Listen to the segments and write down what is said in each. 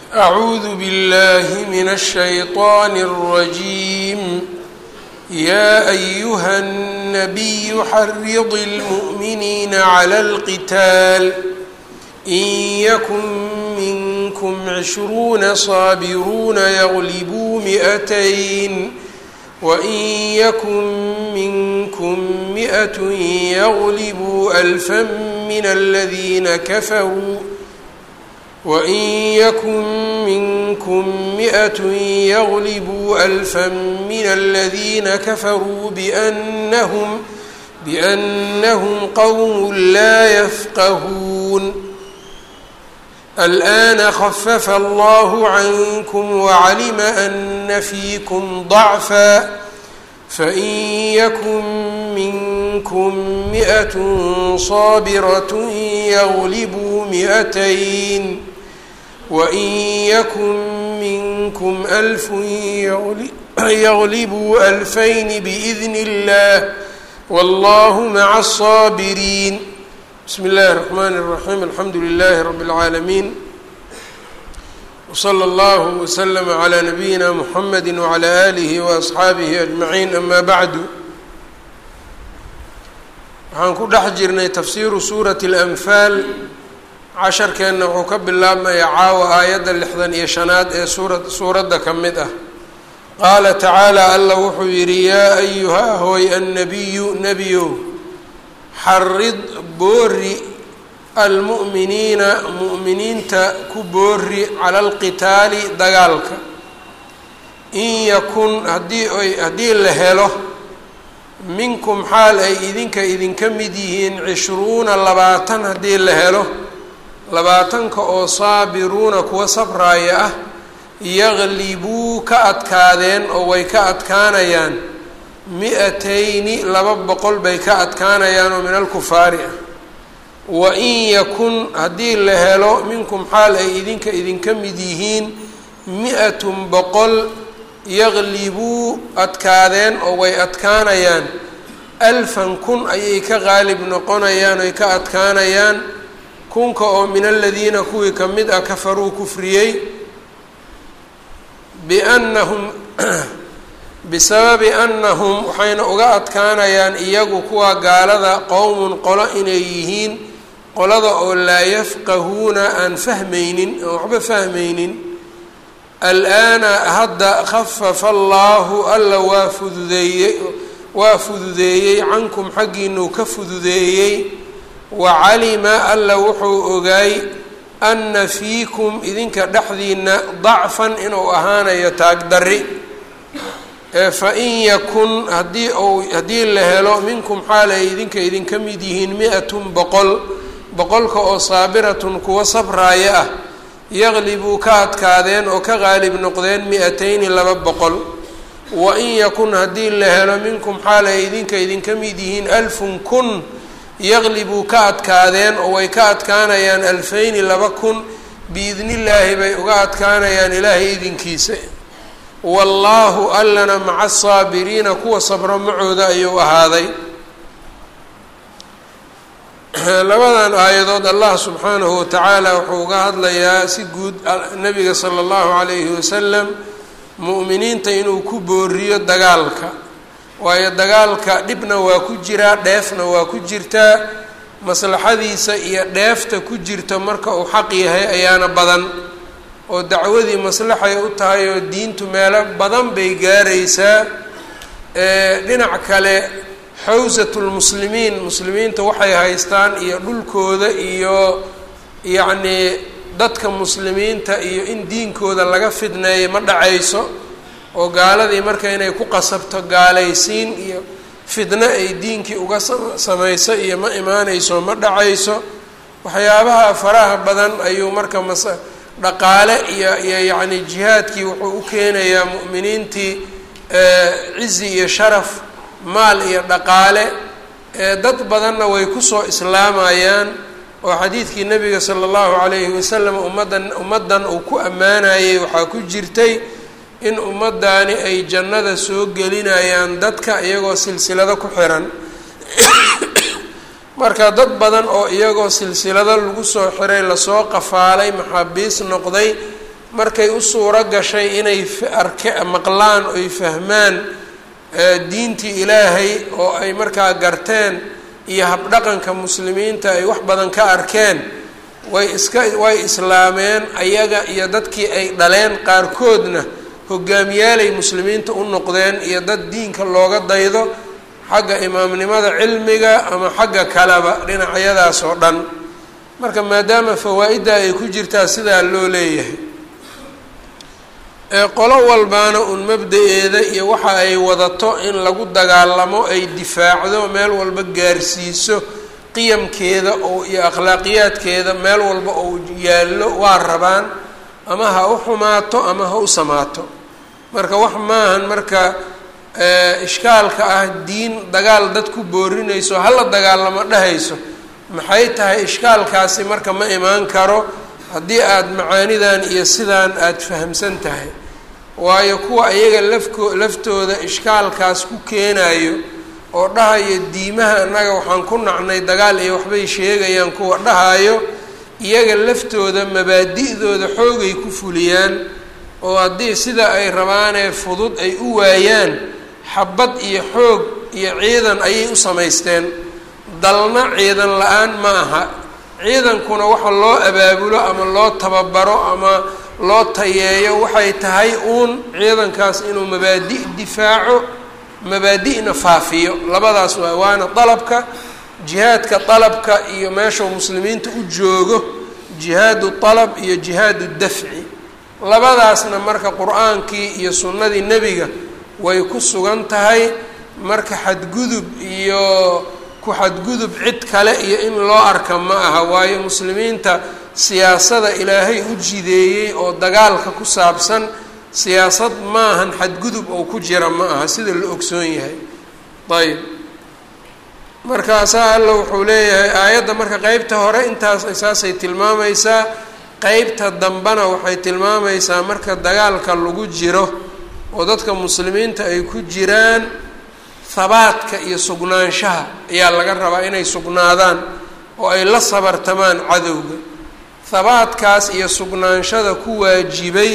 أعوذ بالله من الشيطان الرجيم يا أيها النبي حرض المؤمنين على القتال إن يكن منكم عشرون صابرون يغلبوا مئتين وإن يكن منكم مئة يغلبوا ألفا من الذين كفروا وإن يكن منكم مئة يغلبوا ألفا من الذين كفروا بأنهم بأنهم قوم لا يفقهون الآن خفف الله عنكم وعلم أن فيكم ضعفا فإن يكن منكم مئة صابرة يغلبوا مئتين وإن يكن منكم ألف يغلبوا ألفين بإذن الله والله مع الصابرين بسم الله الرحمن الرحيم الحمد لله رب العالمين وصلى الله وسلم على نبينا محمد وعلى آله وأصxaabihi أجمعين أما بعد waxaan ku dhex jirnay tafsiiru suurati الأنfaal casharkeenna wuxuu ka bilaabmaya caawa aayadda lixdan iyo shanaad ee suura suuradda ka mid ah qaala tacaalى alla wuxuu yidhi yaa ayuha hooy annabiyu nebiyow xarid boori almu'miniina mu'miniinta ku boori cala alqitaali dagaalka in yakun haddii ay haddii la helo minkum xaal ay idinka idinka mid yihiin cishruuna labaatan haddii la helo labaatanka oo saabiruuna kuwa sabraaya ah yaqlibuu ka adkaadeen oo way ka adkaanayaan mi-atayni laba boqol bay ka adkaanayaan oo min alkufaari ah wa in yakun haddii la helo minkum xaal ay idinka idinka mid yihiin mi-atun boqol yaqlibuu adkaadeen oo way adkaanayaan alfan kun ayay ka qaalib noqonayaan oy ka adkaanayaan kunka oo min aladiina kuwii ka mid ah kafaruu kufriyey biannahum bisababi annahum waxayna uga adkaanayaan iyagu kuwa gaalada qowmun qolo inay yihiin qolada oo laa yafqahuuna aan fahmaynin aan waxba fahmaynin al-aana hadda khafafa allaahu alla waa fududeeyey waa fududeeyey cankum xaggiinuu ka fududeeyey wa calima alla wuxuu ogaay anna fiikum idinka dhexdiina dacfan inuu ahaanayo taagdarri fa in yakun haddii ou haddii la helo minkum xaal ay idinka idinka mid yihiin mi-atun boqol boqolka oo saabiratun kuwa sabraaya ah yaqlibuu ka adkaadeen oo ka qaalib noqdeen mi-atayni laba boqol wa in yakun haddii la helo minkum xaal ay idinka idinka mid yihiin alfun kun yaqlibuu ka adkaadeen oo way ka adkaanayaan alfayni laba kun biidnillaahi bay uga adkaanayaan ilaahay idinkiisa wallaahu allana maca asaabiriina kuwa sabro macooda ayuu ahaaday labadan aayadood allah subxaanahu watacaala wuxuu uga hadlayaa si guud nabiga sala allahu calayhi wasalam mu'miniinta inuu ku booriyo dagaalka waayo dagaalka dhibna waa ku jiraa dheefna waa ku jirtaa maslaxadiisa iyo dheefta ku jirta marka uu xaq yahay ayaana badan oo dacwadii maslaxay u tahay oo diintu meelo badan bay gaaraysaa dhinac kale xawsatulmuslimiin muslimiinta waxay haystaan iyo dhulkooda iyo yacnii dadka muslimiinta iyo in diinkooda laga fidneeyo ma dhacayso oo gaaladii marka inay ku qasabto gaalaysiin iyo fidno ay diinkii uga samayso iyo ma imaanayso ma dhacayso waxyaabaha faraha badan ayuu marka mas dhaqaale iyo iyo yacni jihaadkii wuxuu u keenayaa mu'miniintii cizi iyo sharaf maal iyo dhaqaale dad badanna way kusoo islaamayaan oo xadiidkii nabiga sala allahu calayhi wasalam ummaddan ummaddan uu ku ammaanayay waxaa ku jirtay in ummaddaani ay jannada soo gelinayaan dadka iyagoo silsilado ku xiran marka dad badan oo iyagoo silsilado lagu soo xiray lasoo qafaalay maxaabiis noqday markay u suuro gashay inay arke maqlaan oy fahmaan diintii ilaahay oo ay markaa garteen iyo habdhaqanka muslimiinta ay wax badan ka arkeen way iska way islaameen ayaga iyo dadkii ay dhaleen qaarkoodna hogaamiyaalay muslimiinta u noqdeen iyo dad diinka looga daydo xagga imaamnimada cilmiga ama xagga kaleba dhinacyadaas oo dhan marka maadaama fawaa-idda ay ku jirtaa sidaa loo leeyahay qolo walbaana uun mabda-eeda iyo waxa ay wadato in lagu dagaalamo ay difaacdo meel walba gaarsiiso qiyamkeeda oo iyo akhlaaqiyaadkeeda meel walba oo yaallo waa rabaan ama ha u xumaato ama ha u samaato marka wax maahan marka ishkaalka ah diin dagaal dad ku boorinayso hala dagaalamo dhehayso maxay tahay ishkaalkaasi marka ma imaan karo haddii aada macaanidan iyo sidaan aada fahamsan tahay waayo kuwa iyaga lafko laftooda ishkaalkaas ku keenayo oo dhahayo diimaha annaga waxaan ku nacnay dagaal iyo waxbay sheegayaan kuwa dhahayo iyaga laftooda mabaadi'dooda xoogay ku fuliyaan oo haddii sida ay rabaanee fudud ay u waayaan xabad iyo xoog iyo ciidan ayay u samaysteen dalna ciidan la-aan ma aha ciidankuna waxa loo abaabulo ama loo tababaro ama loo tayeeyo waxay tahay uun ciidankaas inuu mabaadi' difaaco mabaadi'na faafiyo labadaas waa waana dalabka jihaadka dalabka iyo meeshuu muslimiinta u joogo jihaadu dalab iyo jihaadu dafci labadaasna marka qur-aankii iyo sunnadii nebiga way ku sugan tahay marka xadgudub iyo ku xadgudub cid kale iyo in loo arka ma aha waayo muslimiinta siyaasada ilaahay u jideeyey oo dagaalka ku saabsan siyaasad maahan xadgudub oo ku jira ma aha sida la ogsoon yahay ayb markaasaa alla wuxuu leeyahay aayadda marka qeybta hore intaas saasay tilmaamaysaa qeybta dambena waxay tilmaamaysaa marka dagaalka lagu jiro oo dadka muslimiinta ay ku jiraan habaadka iyo sugnaanshaha ayaa laga rabaa inay sugnaadaan oo ay la sabartamaan cadowga habaadkaas iyo sugnaanshada ku waajibay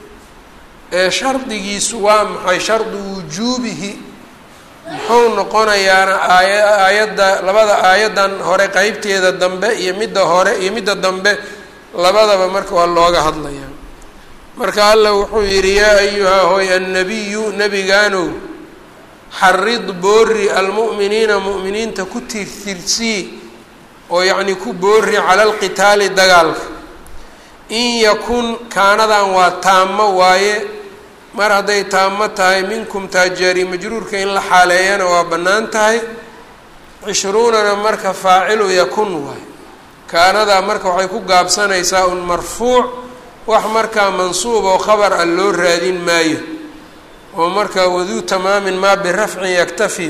ee shardigiisu waa maxay shardu wujuubihi muxuu noqonayaana aaya aayadda labada aayaddan hore qeybteeda dambe iyo midda hore iyo midda dambe labadaba marka waa looga hadlayaa marka alla wuxuu yidhi yaa ayuhaa hoy annabiyu nebigaanow xarid boori almu'miniina mu'miniinta ku tirtirsii oo yacnii ku boori cala alqitaali dagaalka in yakun kaanadan waa taamo waaye mar hadday taamo tahay minkum taajaari majruurka in la xaaleeyana waa bannaan tahay cishruunana marka faacilu yakun waaye kaanadaa marka waxay ku gaabsanaysaa un marfuuc wax markaa mansuub oo khabar ah loo raadin maayo oo marka waduu tamaamin maa birafcin yaktafi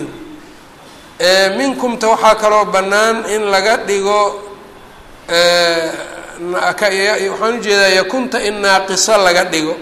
minkumta waxaa kaloo bannaan in laga dhigo waxaan ujeedaa yakunta in naaqiso laga dhigo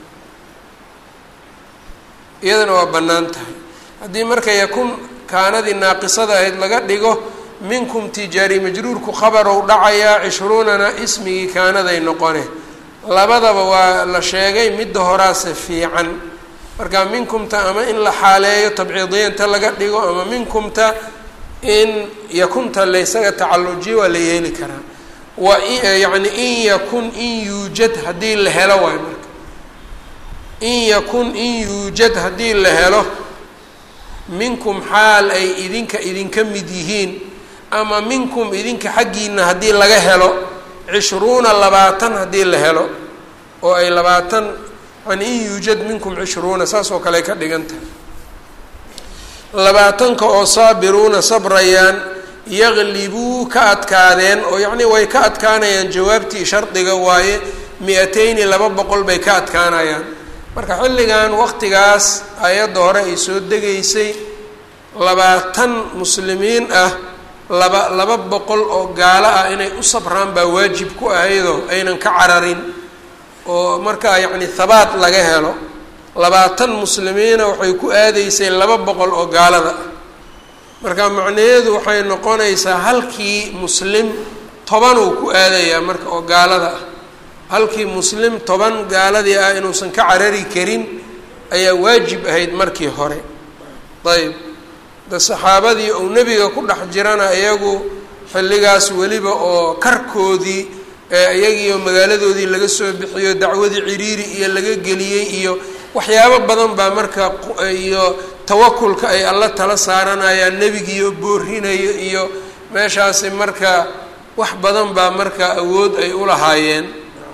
iyadana waa bannaan tahay haddii marka yakun kaanadii naaqisada ahayd laga dhigo minkum tijaari majruurku khabarow dhacayaa cishruunana ismigii kaanaday noqone labadaba waa la sheegay midda horaase fiican marka minkumta ama in la xaaleeyo tabciidiyanta laga dhigo ama minkumta in yakunta laysaga tacallujiyo waa la yeeli karaa wa yacni in yakun in yuujad haddii la helo waay marka in yakun in yuujad haddii la helo minkum xaal ay idinka idinka mid yihiin ama minkum idinka xaggiina haddii laga helo cishruuna labaatan haddii la helo oo ay labaatan yani in yuujad minkum cishruuna saas oo kale ay ka dhigan tahay labaatanka oo saabiruuna sabrayaan yaqlibuu ka adkaadeen oo yacnii way ka adkaanayaan jawaabtii shardiga waaye mi-ateyni laba boqol bay ka adkaanayaan marka xilligan waqtigaas ayadda hore ay soo degaysay labaatan muslimiin ah laba laba boqol oo gaalo ah inay u sabraan baa waajib ku ahaydoo aynan ka cararin oo markaa yacni habaat laga helo labaatan muslimiina waxay ku aadaysay laba boqol oo gaalada ah marka macnaheedu waxay noqonaysaa halkii muslim tobanuu ku aadayaa marka oo gaalada ah halkii muslim toban gaaladii ah inuusan ka carari karin ayaa waajib ahayd markii hore ayb de saxaabadii ou nebiga ku dhex jirana iyagu xilligaas weliba oo karkoodii iyagiioo magaaladoodii laga soo bixiyo dacwadii ciriiri iyo laga geliyey iyo waxyaabo badan baa marka iyo tawakulka ay alla tala saaranayaan nebigiioo boorinayo iyo meeshaasi marka wax badan baa marka awood ay u lahaayeen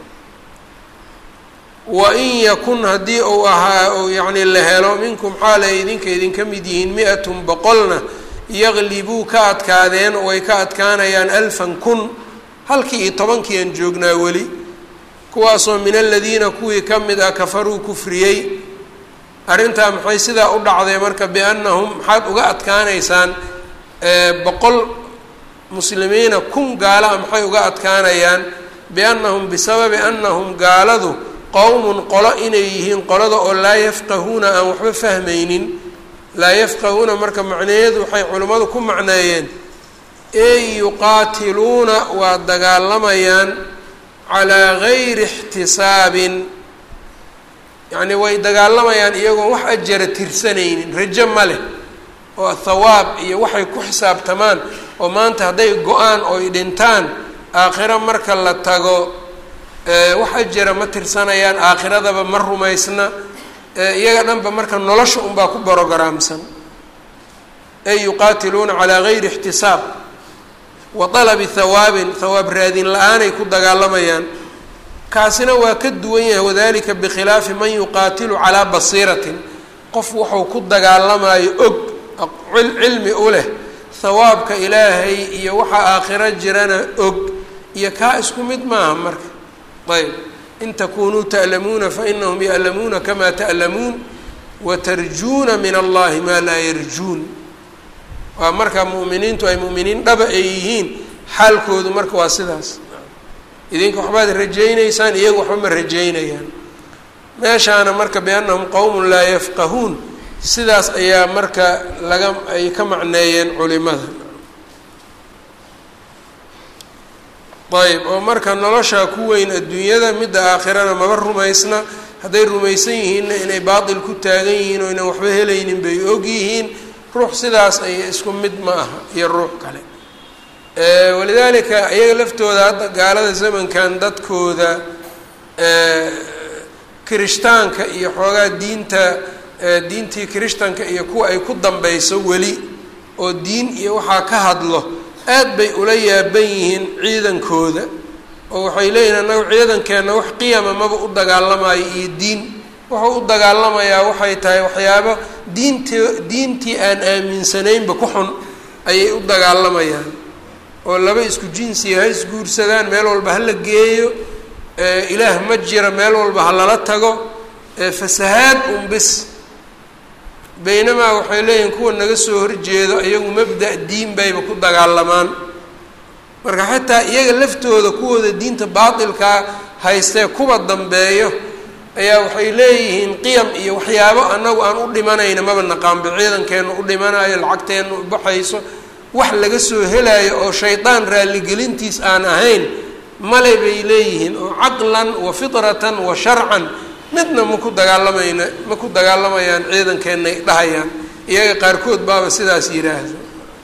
wa in yakun haddii uu ahaa u yacni la helo minkum xaalay idinka idinka mid yihiin mi-atun boqolna yaqlibuu ka adkaadeen oo ay ka adkaanayaan alfan kun halkii iyo tobankii aan joognaa weli kuwaasoo min aladiina kuwii ka mid ah kafaruu kufriyey arrintaa maxay sidaa u dhacday marka biannahum maxaad uga adkaanaysaan boqol muslimiina kun gaala a maxay uga adkaanayaan biannahum bisababi annahum gaaladu qowmun qolo inay yihiin qolada oo laa yafqahuuna aan waxba fahmaynin laa yafqahuuna marka macnaheedu waxay culimmadu ku macneeyeen ey yuqaatiluuna waa dagaalamayaan calaa gayri ixtisaabin yacnii way dagaalamayaan iyagoon wax ajara tirsanaynin rajo ma leh oo thawaab iyo waxay ku xisaabtamaan oo maanta hadday go-aan oy dhintaan aakhiro marka la tago wax ajara ma tirsanayaan aakhiradaba ma rumaysna iyaga dhanba marka nolosha unbaa ku brogaraamsan ey yuqaatiluuna calaa gayri ixtisaab wa dalabi hawaabin hawaab raadin la-aanay ku dagaalamayaan kaasina waa ka duwan yahay wadalika bikhilaafi man yuqaatilu calaa basiiratin qof wuxuu ku dagaalamayo og cilmi u leh hawaabka ilaahay iyo waxaa aakhiro jirana og iyo kaa isku mid maaha marka ayb in takunuu ta'lamuuna fainahum ya'lamuuna kamaa ta'lamuun watarjuuna min allahi maa laa yarjuun waa marka mu'miniintu ay mu'miniin dhaba ay yihiin xaalkoodu marka waa sidaas idinka waxbaad rajaynaysaan iyagu waxba ma rajaynayaan meeshaana marka biannahum qowmun laa yafqahuun sidaas ayaa marka laga ay ka macneeyeen culimada ayb oo marka noloshaa ku weyn adduunyada midda aakhirana maba rumaysna hadday rumaysan yihiinna inay baatil ku taagan yihiin oo ynan waxba helaynin bay og yihiin ruux sidaas ay isku mid ma aha iyo ruux kale walidaalika iyaga laftooda hadda gaalada zamankan dadkooda kirishtaanka iyo xoogaa diinta diintii kirishtanka iyo kuwa ay ku dambeyso weli oo diin iyo waxaa ka hadlo aad bay ula yaaban yihiin ciidankooda oo waxay leeyihin annaga ciidankeenna wax qiyama maba u dagaalamayo iyo diin wuxuu u dagaalamayaa waxay tahay waxyaabo diintii diintii aan aaminsanaynba ku xun ayay u dagaalamayaan oo laba isku jinsiya ha isguursadaan meel walba ha la geeyo ilaah ma jira meel walba ha lala tago fasahaad un bis baynamaa waxay leeyihiin kuwa naga soo horjeedo iyagu mabda' diin bayba ku dagaalamaan marka xataa iyaga laftooda kuwooda diinta baatilkaa haystee kuwa dambeeyo ayaa waxay leeyihiin qiyam iyo waxyaabo annagu aan u dhimanayna maba naqaanba ciidankeenu u dhimanayo lacagteennu u baxayso wax laga soo helayo oo shaydaan raalligelintiis aan ahayn male bay leeyihiin oo caqlan wa fitratan wa sharcan midna maku dagaalamayna ma ku dagaalamayaan ciidankeenay dhahayaan iyaga qaarkood baaba sidaas yidhaahdo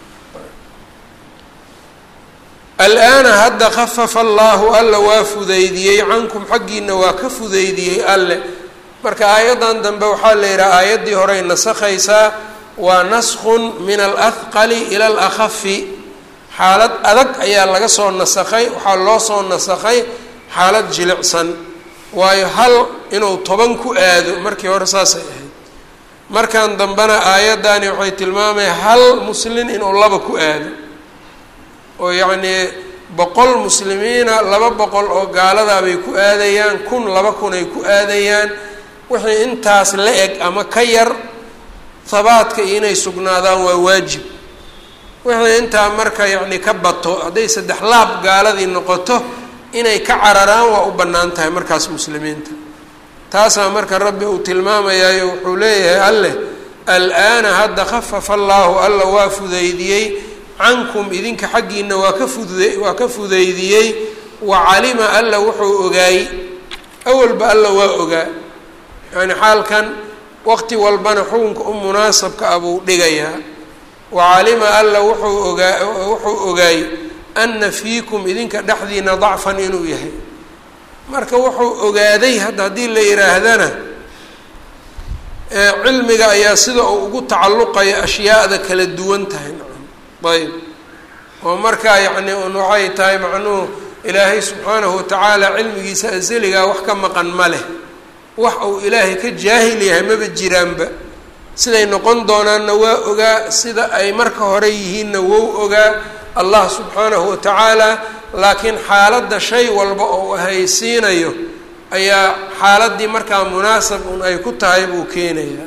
al-aana hadda khafafa allaahu alla waa fudeydiyey cankum xaggiina waa ka fudeydiyey alle marka aayaddan dambe waxaa la yidhaha aayaddii horey nasakhaysaa waa naskun min alahqali ila alakhafi xaalad adag ayaa laga soo nasakhay waxaa loo soo nasakhay xaalad jilicsan waayo hal inuu toban ku aado markii hore saasay ahayd markan dambena aayaddani waxay tilmaamaya hal muslin inuu laba ku aado oo yacnii boqol muslimiina laba boqol oo gaaladaa bay ku aadayaan kun laba kun ay ku aadayaan wixii intaas la eg ama ka yar habaadka iyo inay sugnaadaan waa waajib wixii intaa marka yacni ka bato hadday saddex laab gaaladii noqoto inay ka cararaan waa u bannaan tahay markaas muslimiinta taasaa marka rabbi uu tilmaamayaayo wuxuu leeyahay alleh al-aana hadda khafafa allaahu alla waa fudeydiyey cankum idinka xaggiina waa ka fude waa ka fudeydiyey wa calima alla wuxuu ogaay awalba alla waa ogaa yani xaalkan waqti walbana xukunka u munaasabka ah buu dhigayaa wa calima alla wuxuu ogaa wuxuu ogaay ana fiikum idinka dhexdiina dacfan inuu yahay marka wuxuu ogaaday hadda haddii la yidhaahdana cilmiga ayaa sida uu ugu tacalluqaya ashyaada kala duwan tahay ayb oo markaa yacni un waxay tahay macnuhu ilaahay subxaanahu watacaala cilmigiisa asaligaa wax ka maqan ma leh wax uu ilaahay ka jaahil yahay maba jiraanba siday noqon doonaanna waa ogaa sida ay marka hore yihiinna wou ogaa allah subxaanahu watacaala laakiin xaaladda shay walba oo haysiinayo ayaa xaaladdii markaa munaasab un ay ku tahay buu keenayaa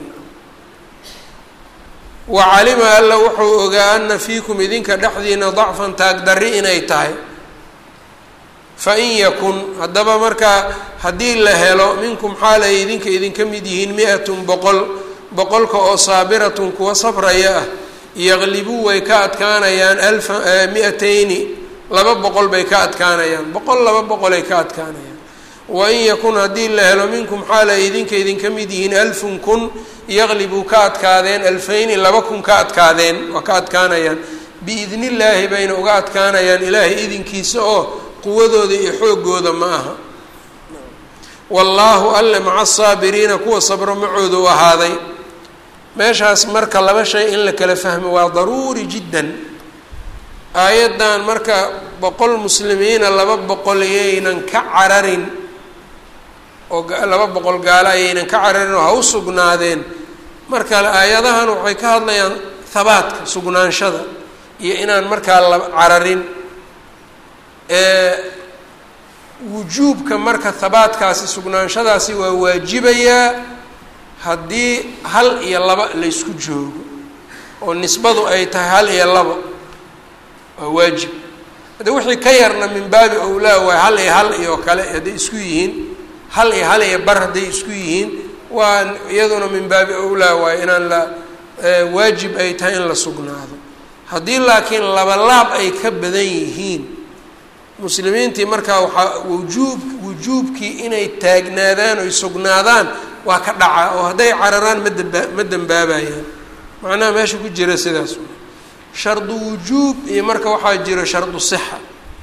wa calima alla wuxuu ogaa ana fiikum idinka dhexdiina dacfan taagdarri inay tahay fa in yakun haddaba markaa haddii la helo minkum xaal ay idinka idinka mid yihiin mi-atun boqol boqolka oo saabiratun kuwa sabraya ah yaqlibuu way ka adkaanayaan alfa mi-atayni laba boqol bay ka adkaanayaan boqol laba boqolay ka adkaanayaan wain yakun haddii la helo minkum xaal ay idinka idinka mid yihiin alfun kun yaqlibuu ka adkaadeen alfayni laba kun ka adkaadeen waa ka adkaanayaan biidni illaahi bayna uga adkaanayaan ilaahay idinkiisa oo quwadooda iyo xoogooda ma aha wallaahu alle maca asaabiriina kuwa sabro macooda u ahaaday meeshaas marka laba shay in la kala fahmo waa daruuri jiddan aayaddan marka boqol muslimiina laba boqol ayaynan ka cararin oo laba boqol gaalo ayaynan ka cararin oo ha u sugnaadeen marka aayadahan waxay ka hadlayaan habaadka sugnaanshada iyo inaan markaa la cararin wujuubka marka habaadkaasi sugnaanshadaasi waa waajibayaa haddii hal iyo laba laysku joogo oo nisbadu ay tahay hal iyo laba waa waajib hadde wixii ka yarna min baabi owlaa waay hal iyo hal iyo kale hadday isku yihiin hal iyo hal iyo bar hadday isku yihiin waa iyaduna min baabi owlaa waay inaan la waajib ay tahay in la sugnaado haddii laakiin labalaab ay ka badan yihiin muslimiintii markaa waxaa wujuub wujuubkii inay taagnaadaan oy sugnaadaan waa ka dhacaa oo hadday cararaan ma damba ma dembaabayaan macnaha meesha ku jira sidaas shardu wujuub iyo marka waxaa jiro shardu sixa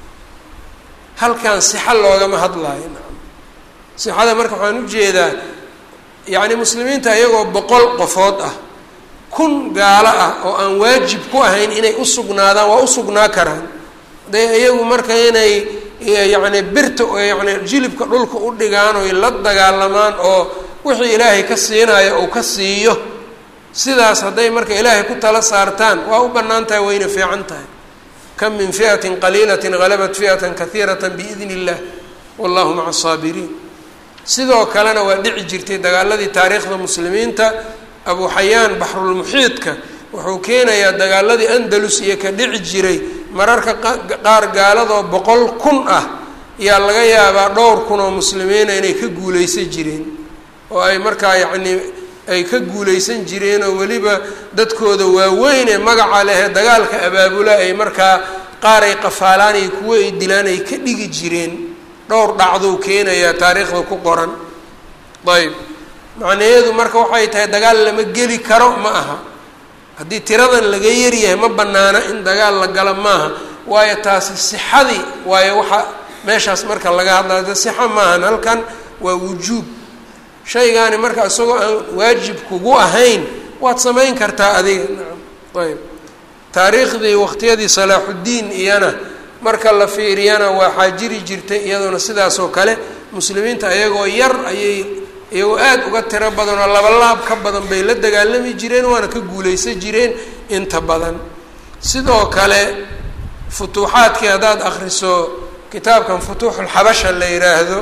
halkan sixa loogama hadlaayo nacam sixada marka waxaan ujeedaa yacni muslimiinta iyagoo boqol qofood ah kun gaalo ah oo aan waajib ku ahayn inay u sugnaadaan waa u sugnaa karaan de iyagu marka inay yacni birta yani jilibka dhulka u dhigaan oy la dagaalamaan oo wixii ilaahay ka siinayo uu ka siiyo sidaas hadday marka ilaahay ku tala saartaan waa u bannaan tahay wayna fiican tahay kam min fi'atin qaliilatin halabat fi'atan kahiirata biidni illah wallahu maca asaabiriin sidoo kalena waa dhici jirtay dagaaladii taariikhda muslimiinta abu xayaan baxrulmuxiidka wuxuu keenayaa dagaaladii andalus iyo ka dhici jiray mararka qaar gaaladoo boqol kun ah yaa laga yaabaa dhowr kun oo muslimiina inay ka guuleysan jireen oo ay markaa yacnii ay ka guuleysan jireen oo weliba dadkooda waaweyn ee magaca lehee dagaalka abaabula ay markaa qaar ay qafaalaan iyo kuwo ay dilaan ay ka dhigi jireen dhowr dhacdou keenayaa taariikhda ku qoran ayb macnaheedu marka waxay tahay dagaal lama geli karo ma aha haddii tiradan laga yaryahay ma banaana in dagaal la galo maaha waayo taasi sixadii waayo waxa meeshaas marka laga hadlayo sixa maahan halkan waa wujuub shaygaani marka isagoo aan waajib kugu ahayn waad samayn kartaa adiga nacam ayb taariikhdii waqtiyadii salaaxuddiin iyana marka la fiiriyana waxaa jiri jirtay iyadoona sidaas oo kale muslimiinta ayagoo yar ayay iyagoo aada uga tiro badan oo laba laab ka badan bay la dagaalami jireen waana ka guuleysan jireen inta badan sidoo kale futuuxaadkii haddaad akriso kitaabkan futuuxulxabasha la yidhaahdo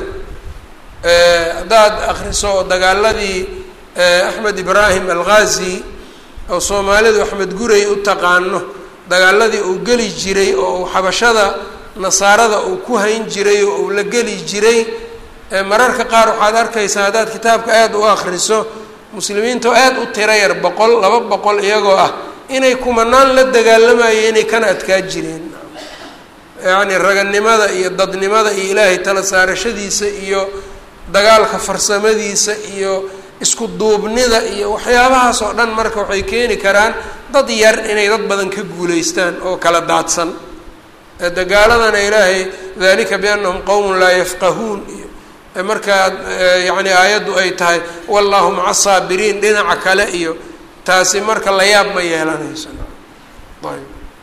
haddaad akriso dagaaladii axmed ibraahim alghazi oo soomaalidu axmed guray u taqaano dagaaladii uu geli jiray oo uu xabashada nasaarada uu ku hayn jiray oo uu la geli jiray mararka qaar waxaad arkaysaa haddaad kitaabka aada u akriso muslimiinta oo aada u tiro yar boqol laba boqol iyagoo ah inay kumanaan la dagaalamayeen inay kana adkaa jireen yacni raganimada iyo dadnimada iyo ilaahay tala saarashadiisa iyo dagaalka farsamadiisa iyo isku duubnida iyo waxyaabahaas oo dhan marka waxay keeni karaan dad yar inay dad badan ka guulaystaan oo kala daadsan dagaaladana ilaahay dalika biannahum qowmun laa yafqahuun iyo markaa yacni aayaddu ay tahay wallahu maca saabiriin dhinaca kale iyo taasi marka la yaab ma yeelanayso ayb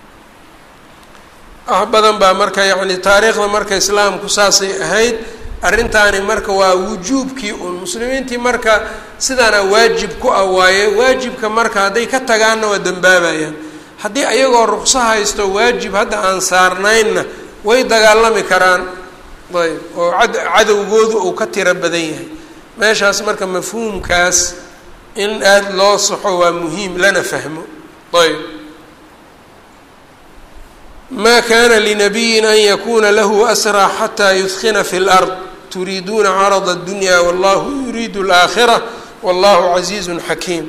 wax badan baa marka yacni taariikhda marka islaamku saasay ahayd arrintaani marka waa wujuubkii uun muslimiintii marka sidaana waajib ku ah waaye waajibka marka hadday ka tagaanna waa dambaabayaan haddii ayagoo ruqso haysto waajib hadda aan saarnaynna way dagaalami karaan ayb oo ad cadowgoodu uu ka tiro badan yahay meeshaas marka mafhuumkaas in aada loo saxo waa muhiim lana fahmo ayb ma kana linabiyin an yakuna lahu asraa xataa yudkina fi lard turiiduuna carada اdunya wallahu yuriidu اlaakhira wallahu casiizu xakiim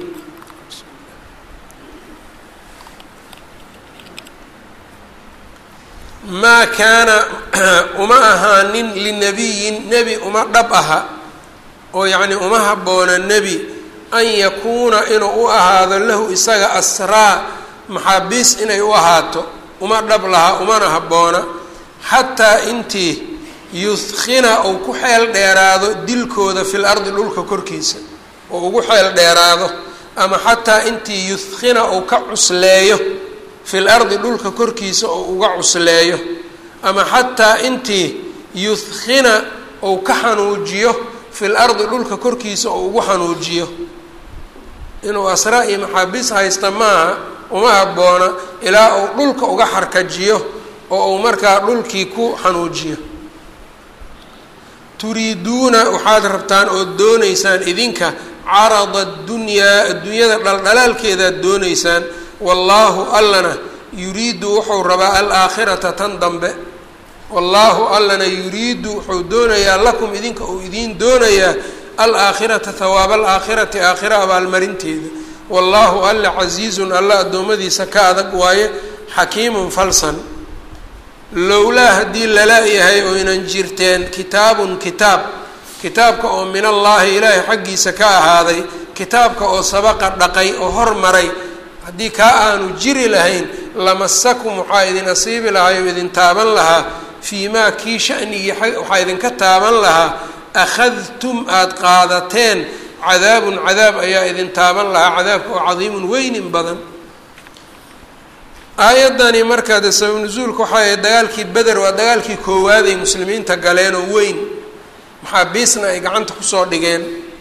maa kaana uma ahaanin linabiyin nebi uma dhab aha oo yacni uma habboona nebi an yakuuna inuu u ahaado lahu isaga asraa maxaabiis inay u ahaato uma dhab laha umana habboona xataa intii yudkina uu ku xeel dheeraado dilkooda fil ardi dhulka korkiisa oo ugu xeel dheeraado ama xataa intii yudkina uu ka cusleeyo fil ardi dhulka korkiisa oo uga cusleeyo ama xataa intii yudkina uu ka xanuujiyo fil ardi dhulka korkiisa oo ugu xanuujiyo inuu asraa iyo maxaabiis haysta maaha uma habboona ilaa uu dhulka uga xarkajiyo oo uu markaa dhulkii ku xanuujiyo turiiduuna waxaad rabtaan ood doonaysaan idinka carada addunyaa adduunyada dhaldhalaalkeedaad doonaysaan wallaahu allana yuriidu wuxuu rabaa alaakhirata tan dambe wallaahu allana yuriidu wuxuu doonayaa lakum idinka uu idiin doonayaa alaakhirata hawaaba alaakhirati aakhira abaalmarinteeda wallaahu alla casiizun alla addoommadiisa ka adag waaye xakiimun falsan lowlaa haddii lala-yahay oynan jirteen kitaabun kitaab kitaabka oo min allaahi ilaahay xaggiisa ka ahaaday kitaabka oo sabaqa dhaqay oo hormaray haddii kaa aanu jiri lahayn lamasakum waxaa idin asiibi lahay oo idin taaban lahaa fii maa kii shanigii waxaa idinka taaban lahaa akhadtum aada qaadateen cadaabun cadaab ayaa idin taaban lahaa cadaabka oo cadiimun weynin badan aayaddani markaa dee sabab nusuulka waxay ahayd dagaalkii beder waa dagaalkii koowaad ay muslimiinta galeen oo weyn maxaabiisna ay gacanta kusoo dhigeen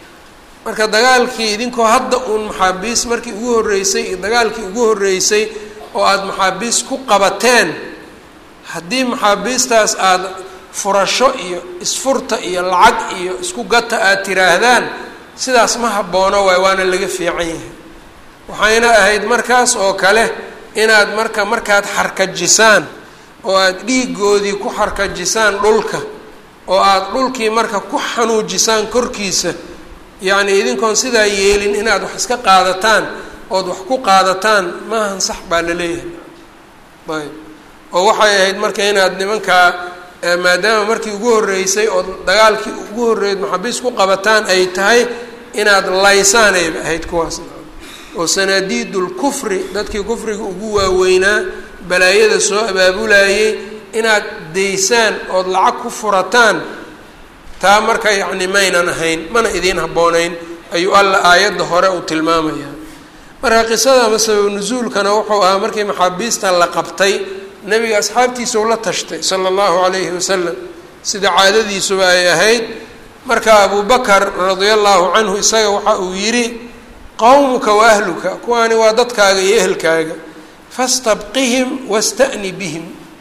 marka dagaalkii idinkoo hadda uun maxaabiis markii ugu horreysay iyo dagaalkii ugu horreysay oo aada maxaabiis ku qabateen haddii maxaabiistaas aada furasho iyo isfurta iyo lacag iyo isku gata aada tiraahdaan sidaas ma habboono waay waana laga fiican yahay waxayna ahayd markaas oo kale inaad marka markaad xarkajisaan oo aada dhiigoodii ku xarkajisaan dhulka oo aada dhulkii marka ku xanuujisaan korkiisa yacni idinkoon sidaa yeelin inaad wax iska qaadataan ood wax ku qaadataan maahan sax baa la leeyahay ayb oo waxay ahayd marka inaad nimankaa maadaama markii ugu horreysay oo dagaalkii ugu horreeyed maxabiis ku qabataan ay tahay inaad laysaan ay ahayd kuwaas oo sanaadiidul kufri dadkii kufriga ugu waaweynaa balaayada soo abaabulayay inaad daysaan ood lacag ku furataan taa marka yacni maynan ahayn mana idiin habboonayn ayuu alla aayadda hore uu tilmaamayaa marka qisada ama sabab nusuulkana wuxuu ahaa markii maxaabiista la qabtay nebiga asxaabtiisa ula tashtay sala allahu calayhi wasalam sida caadadiisuba ay ahayd marka abu bakar radia allahu canhu isaga waxa uu yidhi qowmuka wa ahluka kuwaani waa dadkaaga iyo ehelkaaga fastabqihim wasta'ni bihim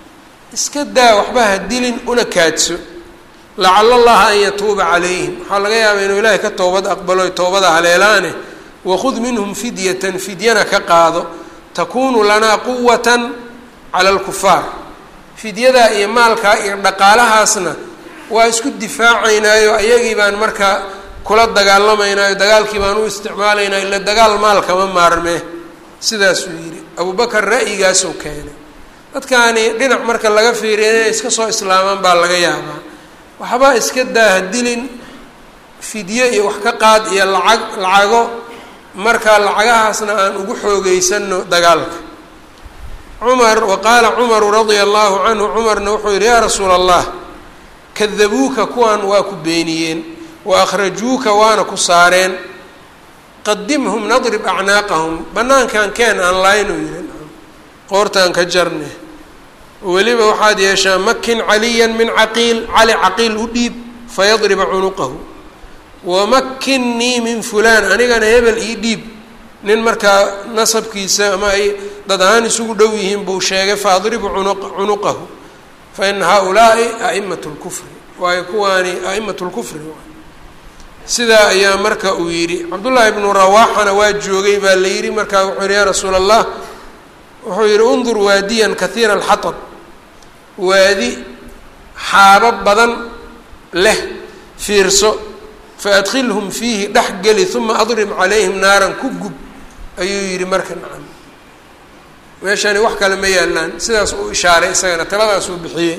iska daa waxba ha dilin una kaadso lacala allaha an yatuuba calayhim waxaa laga yaabaa inuu ilaahay ka toobad aqbalo toobada haleelaane wakhud minhum fidyatan fidyana ka qaado takuunu lanaa quwatan cala alkufaar fidyadaa iyo maalkaa iyo dhaqaalahaasna waa isku difaacaynaayo ayagii baan markaa kula dagaalamaynaayo dagaalkii baan u isticmaalaynaa ila dagaal maalkama maarmee sidaasuu yidhi abubakar ra'yigaasuu keenay dadkaani dhinac marka laga fiiriya inay iska soo islaamaan baa laga yaabaa waxbaa iska daahadilin fidyo iyo wax ka qaad iyo lacag lacago marka lacagahaasna aan ugu xoogeysano dagaalka cumar wa qaala cumaru radia allahu canhu cumarna wuxuu yidhi yaa rasuula allah kadabuuka kuwan waa ku beeniyeen wa akhrajuuka waana ku saareen qadimhum nadrib acnaaqahum banaankan keen aan laaynu yihin qoortaan ka jarne weliba waxaad yeeshaa makin caliyan min caqiil cali caqiil u dhiib fayadriba cunuqahu wamakinnii min fulaan anigana hebel ii dhiib nin markaa nasabkiisa ama ay dad ahaan isugu dhow yihiin buu sheegay faadribu cunuqahu fa ina haaulaai a'imat lkufri waayo kuwaani a'imat lkufri sidaa ayaa marka uu yidhi cabdullaahi bnu rawaaxana waa joogay baa la yidhi markaa wuxuu yihi yaa rasuula allah wuxuu yidhi undur waadiyan kahiira alxatab waadi xaabo badan leh fiirso faadkhilhum fiihi dhex geli uma adrib calayhim naaran ku gub ayuu yidhi marka nacam meeshani wax kale ma yaalaan sidaas uu ishaaray isagana taladaasuu bixiyey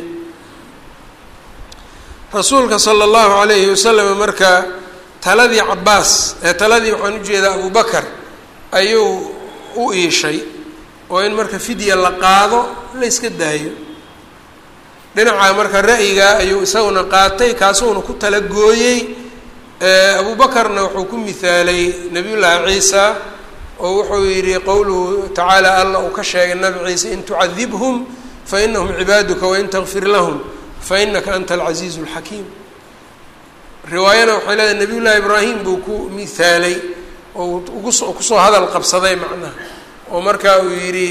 rasuulka sala allahu calayhi wasalam marka taladii cabaas ee taladii waxaan ujeedaa abubakar ayuu u iishay oo in marka fidya la qaado la yska daayo dhinaca marka ra'yigaa ayuu isaguna qaatay kaasuuna ku talagooyey abubakarna wuxuu ku mihaalay nabiyullaahi ciisa oo wuxuu yidhi qowluhu tacaala alla uu ka sheegay nabi ciise in tucadibhum fa inahum cibaaduka wain takfir lahum fa inaka anta alcasiizu alxakiim riwaayana waxay leedahay nabiy llaahi ibraahim buu ku mihaalay oo ugus kusoo hadal qabsaday macnaha oo marka uu yidhi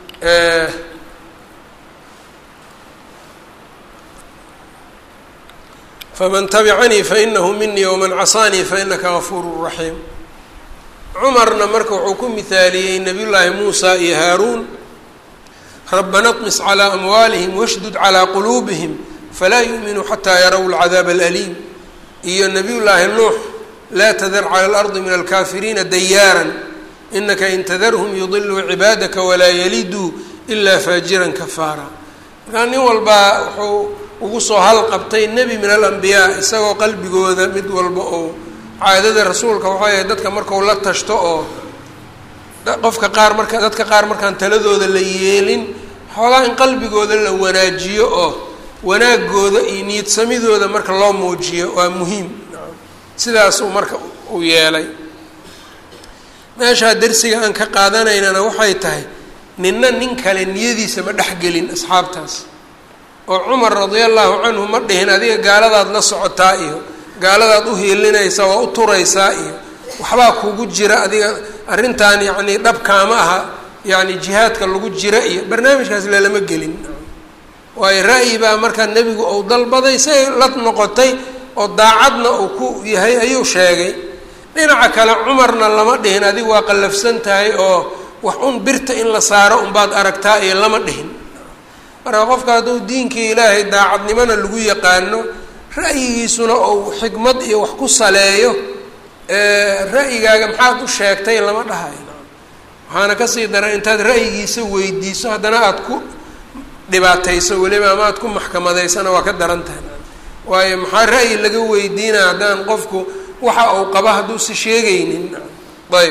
faman tabicanii fainahu minii waman casaanii fainaka gafuuru raxiim cumarna marka wuxuu ku mihaaliyey nabiy llaahi muusa iyo haaruun rabbana طmis calىa amwaalihim washdud calىa quluubihim falaa yu'minuu xataa yaraw lcadaab alaliim iyo nabiy llaahi nuux laa tadar clى اlardi min alkafiriina dayaaran inaka in tadarhum yudiluu cibaadaka walaa yaliduu ilaa faajiran kafaara markaa nin walbaa wuxuu ugu soo halqabtay nebi min alambiyaa isagoo qalbigooda mid walba oo caadada rasuulka waxay ahayd dadka markau la tashto oo qofka qaar marka dadka qaar markaan taladooda la yeelin xoogaa in qalbigooda la wanaajiyo oo wanaagooda iyo niyadsamidooda marka loo muujiyo waa muhiim sidaasuu marka uu yeelay meeshaa dersiga aan ka qaadanaynana waxay tahay ninna nin kale niyadiisa ma dhexgelin asxaabtaas oo cumar radia allahu canhu ma dhihin adiga gaaladaad la socotaa iyo gaaladaad u hiilinaysaa waa u turaysaa iyo waxbaa kugu jira adiga arrintan yacni dhabkaama aha yacni jihaadka lagu jira iyo barnaamijkaas lelama gelin waayo ra'yi baa markaa nebigu uu dalbaday say la noqotay oo daacadna uu ku yahay ayuu sheegay dhinaca kale cumarna lama dhihin adigu waa qallafsan tahay oo wax un birta in la saaro unbaad aragtaa iyo lama dhihin marka qofka hadduu diinkii ilaahay daacadnimona lagu yaqaano ra'yigiisuna ou xikmad iyo wax ku saleeyo ra'yigaaga maxaad u sheegtay lama dhahayo waxaana kasii daran intaad ra'yigiisa weydiiso haddana aada ku dhibaatayso weliba ama aad ku maxkamadaysana waa ka daran tahay waayo maxaa ra'yi laga weydiinaya haddaan qofku waxa uu qaba hadduusa sheegaynin ayb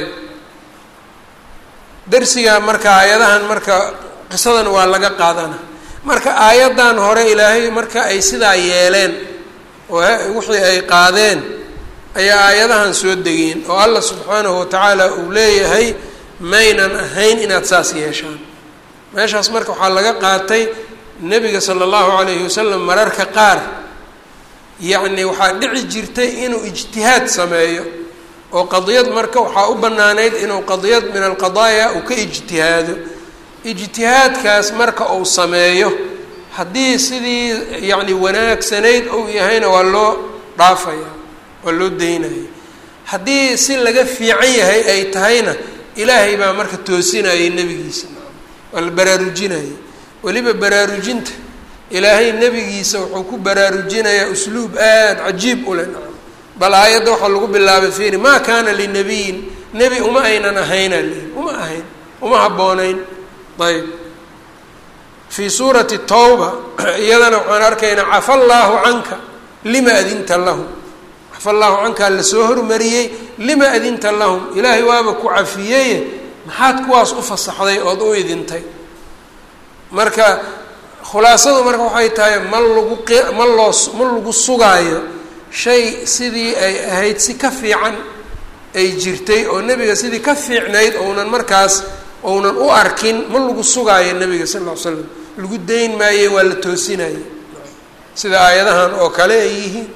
darsiga marka aayadahan marka qisadan waa laga qaadana marka aayaddan hore ilaahay marka ay sidaa yeeleen oo wixii ay qaadeen ayaa aayadahan soo degeen oo allah subxaanahu watacaala uu leeyahay maynan ahayn inaad saas yeeshaan meeshaas marka waxaa laga qaatay nebiga sala allahu calayhi wasalam mararka qaar yacni waxaa dhici jirtay inuu ijtihaad sameeyo oo qadiyad marka waxaa u banaanayd inuu qadiyad min alqadaaya uu ka ijtihaado ijtihaadkaas marka uu sameeyo haddii sidii yacni wanaagsanayd ou yahayna waa loo dhaafaya waa loo daynaya haddii si laga fiican yahay ay tahayna ilaahay baa marka toosinayay nebigiisa waa la baraarujinayay weliba baraarujinta ilaahay nebigiisa wuxuu ku baraarujinayaa usluub aada cajiib u leh bal aayadda waxaa lagu bilaabay fiiri maa kaana linabiyin nebi uma aynan ahayna li uma ahayn uma habboonayn ayb fii suurati tawba iyadana waxaan arkaynaa cafa allaahu canka lima adinta lahum cafa allaahu cankaa lasoo hormariyey lima adinta lahum ilaahay waaba ku cafiyeye maxaad kuwaas u fasaxday ood u idintay marka khulaasadu marka waxay tahay ma lagu ma loo ma lagu sugaayo shay sidii ay ahayd si ka fiican ay jirtay oo nebiga sidii ka fiicnayd ounan markaas ounan u arkin ma lagu sugaayo nebiga sal ll ly slam lagu dayn maaye waa la toosinaya sida aayadahan oo kale ay yihiin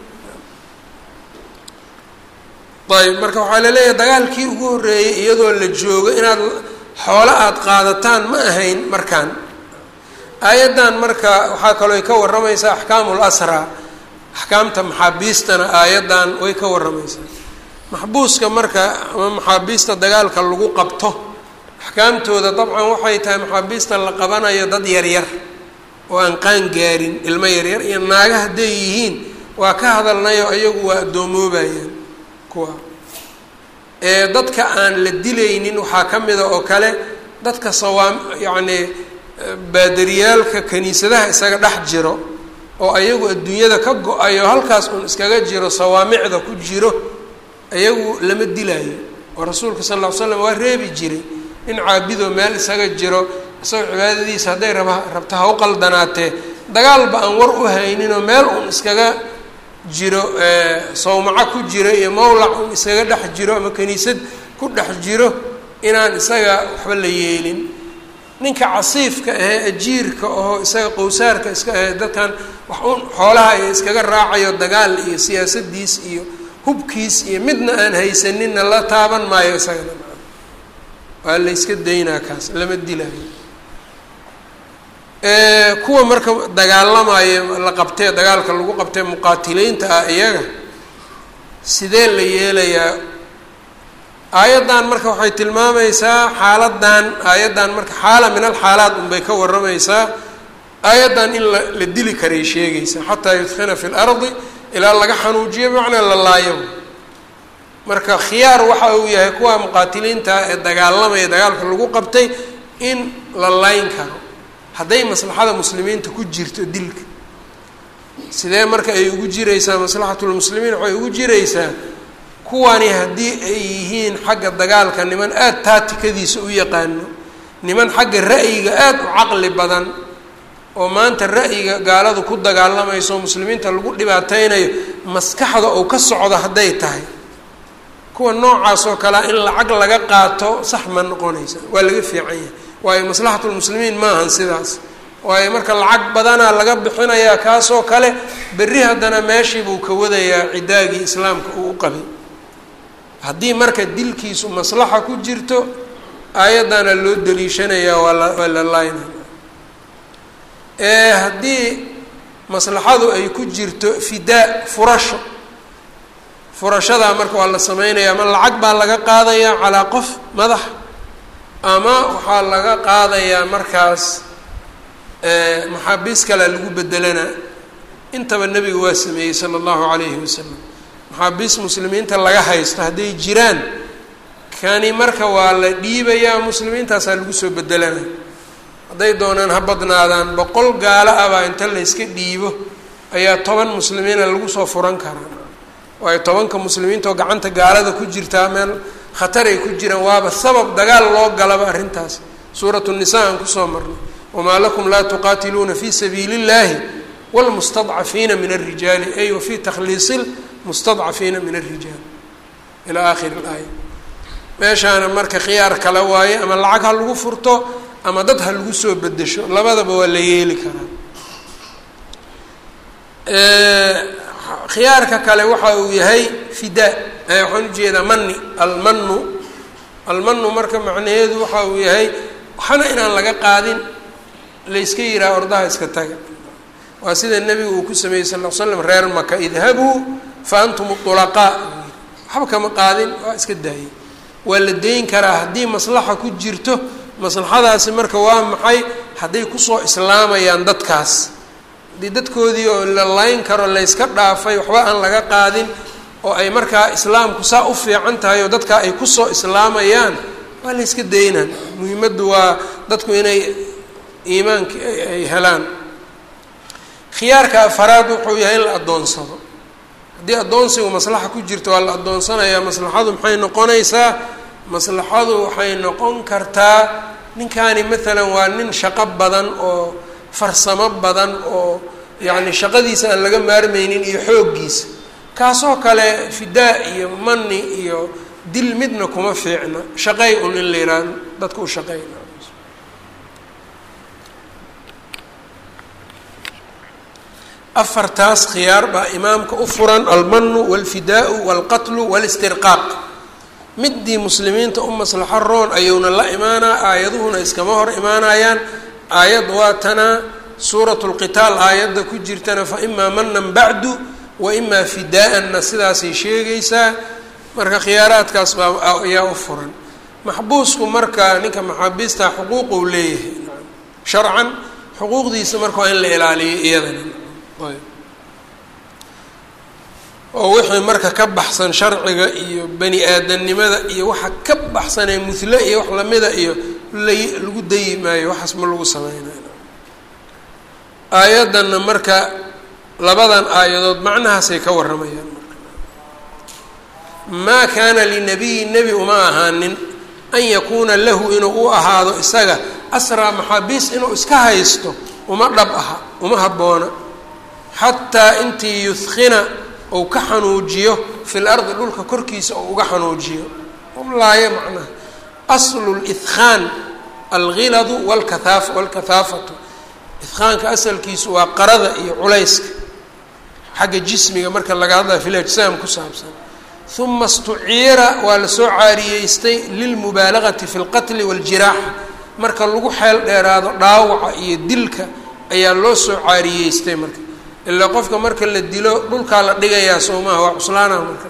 ayb marka waxaa laleeyahay dagaalkii ugu horreeyey iyadoo la joogo inaad xoolo aada qaadataan ma ahayn markaan aayaddan marka waxaa kaloo ka warramaysaa axkaamu lasraa axkaamta maxaabiistana aayaddan way ka warramaysaa maxbuuska marka ama maxaabiista dagaalka lagu qabto axkaamtooda dabcan waxay tahay maxaabiista la qabanayo dad yaryar oo aan qaan gaarin ilmo yaryar iyo naaga hadday yihiin waa ka hadalnayo iyagu waa addoomoobaayan kuwa ee dadka aan la dilaynin waxaa ka mida oo kale dadka sawaam yacnii baadariyaalka kaniisadaha isaga dhex jiro oo ayagu adduunyada ka go-ayo halkaas uun iskaga jiro sawaamicda ku jiro ayagu lama dilaayo oo rasuulka sal ll ly slam waa reebi jiray in caabidoo meel isaga jiro isagoo cibaadadiisa hadday raba rabta ha u qaldanaatee dagaalba aan war u hayninoo meel uun iskaga jiro sawmaco ku jiro iyo mawlac uun iskaga dhex jiro ama kaniisad ku dhex jiro inaan isaga waxba la yeelin ninka casiifka ahee ajiirka oo isaga qowsaarka iska ahee dadkan wax un xoolaha iyo iskaga raacayo dagaal iyo siyaasadiis iyo hubkiis iyo midna aan haysaninna la taaban maayo isagana waa la yska daynaa kaas lama dilaayo kuwa marka dagaalamayo la qabtee dagaalka lagu qabtee muqaatiliinta ah iyaga sidee la yeelayaa aayaddan marka waxay tilmaamaysaa xaaladan aayaddan marka xaala min alxaalaat unbay ka warramaysaa aayaddan in la la dili karay sheegaysaa xataa yudkina fi lardi ilaa laga xanuujiyo bimacnaa la laayo marka khiyaar waxa uu yahay kuwa muqaatiliinta ee dagaalamaya dagaalka lagu qabtay in la layn karo hadday maslaxada muslimiinta ku jirto dilka sidee marka ay ugu jiraysaa maslaxatulmuslimiin waxay ugu jiraysaa kuwani haddii ay yihiin xagga dagaalka niman aada taatikadiisa u yaqaano niman xagga ra'yiga aada u caqli badan oo maanta ra'yiga gaaladu ku dagaalamayso oo muslimiinta lagu dhibaateynayo maskaxda oo ka socdo hadday tahay kuwa noocaas oo kalea in lacag laga qaato sax ma noqonaysa waa laga fiican yahay waayo maslaxatulmuslimiin maahan sidaas waayo marka lacag badanaa laga bixinayaa kaasoo kale berri haddana meeshii buu ka wadayaa cidaagii islaamka uu u qabay haddii marka dilkiisu maslaxa ku jirto aayaddana loo daliishanayaa waa la waa la laynaya ee haddii maslaxadu ay ku jirto fidaa furasho furashadaa marka waa la sameynaya ama lacag baa laga qaadayaa calaa qof madax ama waxaa laga qaadayaa markaas maxaabiis kalea lagu bedelana intaba nebiga waa sameeyey sala allahu calayhi wasalam maxaabiis muslimiinta laga haysto hadday jiraan kani marka waa la dhiibayaa muslimiintaasaa lagu soo bedelana hadday doonaan ha badnaadaan boqol gaalo ah baa inta la yska dhiibo ayaa toban muslimiina lagu soo furan karaa waayo tobanka muslimiinta oo gacanta gaalada ku jirtaa meel khatar ay ku jiraan waaba sabab dagaal loo galaba arrintaas suuratu nisa aan kusoo marnay wamaa lakum laa tuqaatiluuna fi sabiili اllahi wاlmustadcafiina min الrijaali ay wa fi takhliisi mustadcafiina min الrijaal ilaa akhiri اlaaya meeshaana marka khiyaar kale waaye ama lacag ha lagu furto ama dad ha lagu soo bedesho labadaba waa la yeeli karaa khiyaarka kale waxa uu yahay fidaa waxaan ujeedaa mani almanu almanu marka macnaheedu waxa uu yahay waxna inaan laga qaadin layska yihaha ordaha iska taga waa sida nebigu uu ku sameeyey sal l slam reer maka idhabuu fa antum ulaqaa waxba kama qaadin waa iska daayay waa la dayn karaa haddii maslaxa ku jirto maslaxadaasi marka waa maxay hadday kusoo islaamayaan dadkaas haddii dadkoodii oo la layn karo layska dhaafay waxba aan laga qaadin oo ay markaa islaamku saa u fiican tahay oo dadkaa ay kusoo islaamayaan waa la yska daynaan muhiimaddu waa dadku inay iimaanka ay helaan khiyaarka afaraad wuxuu yahay in la addoonsado haddii addoonsigu maslaxa ku jirto waa la addoonsanayaa maslaxadu maxay noqonaysaa maslaxadu waxay noqon kartaa ninkani maalan waa nin shaqo badan oo farsamo badan oo yacni shaqadiisa aan laga maarmeynin iyo xooggiisa kaasoo kale fidaa iyo mani iyo dil midna kuma fiicna shaqay un in la yihahdo dadka u shaqeyna afartaas khiyaar baa imaamka u furan almanu walfidaau walqatlu walistirqaaq midii muslimiinta u maslaxo roon ayuuna la imaanaa aayaduhuna iskama hor imaanayaan aayad waa tanaa suurat lqitaal aayadda ku jirtana fa imaa manan bacdu wa imaa fidaa-anna sidaasay sheegaysaa marka khiyaaraadkaas baa ayaa u furan maxbuusku marka ninka maxaabiista xuquuqu leeyahay sharcan xuquuqdiisa marka waa in la ilaaliyo iyadana oo wixii marka ka baxsan sharciga iyo bani aadamnimada iyo waxa ka baxsanee muhle iyo wax lamida iyo la lagu dayi maayo waxaas ma lagu sameynayo aayaddanna marka labadan aayadood macnahaasay ka warramayaan marka maa kaana linabiyi nebi uma ahaanin an yakuuna lahu inuu u ahaado isaga asraa maxaabiis inuu iska haysto uma dhab aha uma habboona xataa intii yudkina ou ka xanuujiyo fi lardi dhulka korkiisa ou uga xanuujiyo laayo macnaha aslu lidkhaan alghiladu walkahaa walkathaafatu idkhaanka asalkiisu waa qarada iyo culayska xagga jismiga marka laga hadlaya fi lajsaam ku saabsan uma istuciira waa lasoo caariyeystay lilmubaalagati fi lqatli waاljiraaxa marka lagu xeel dheeraado dhaawaca iyo dilka ayaa loo soo caariyeystay marka ilaa qofka marka la dilo dhulkaa la dhigayaa soo maaha waa cuslaanaha marka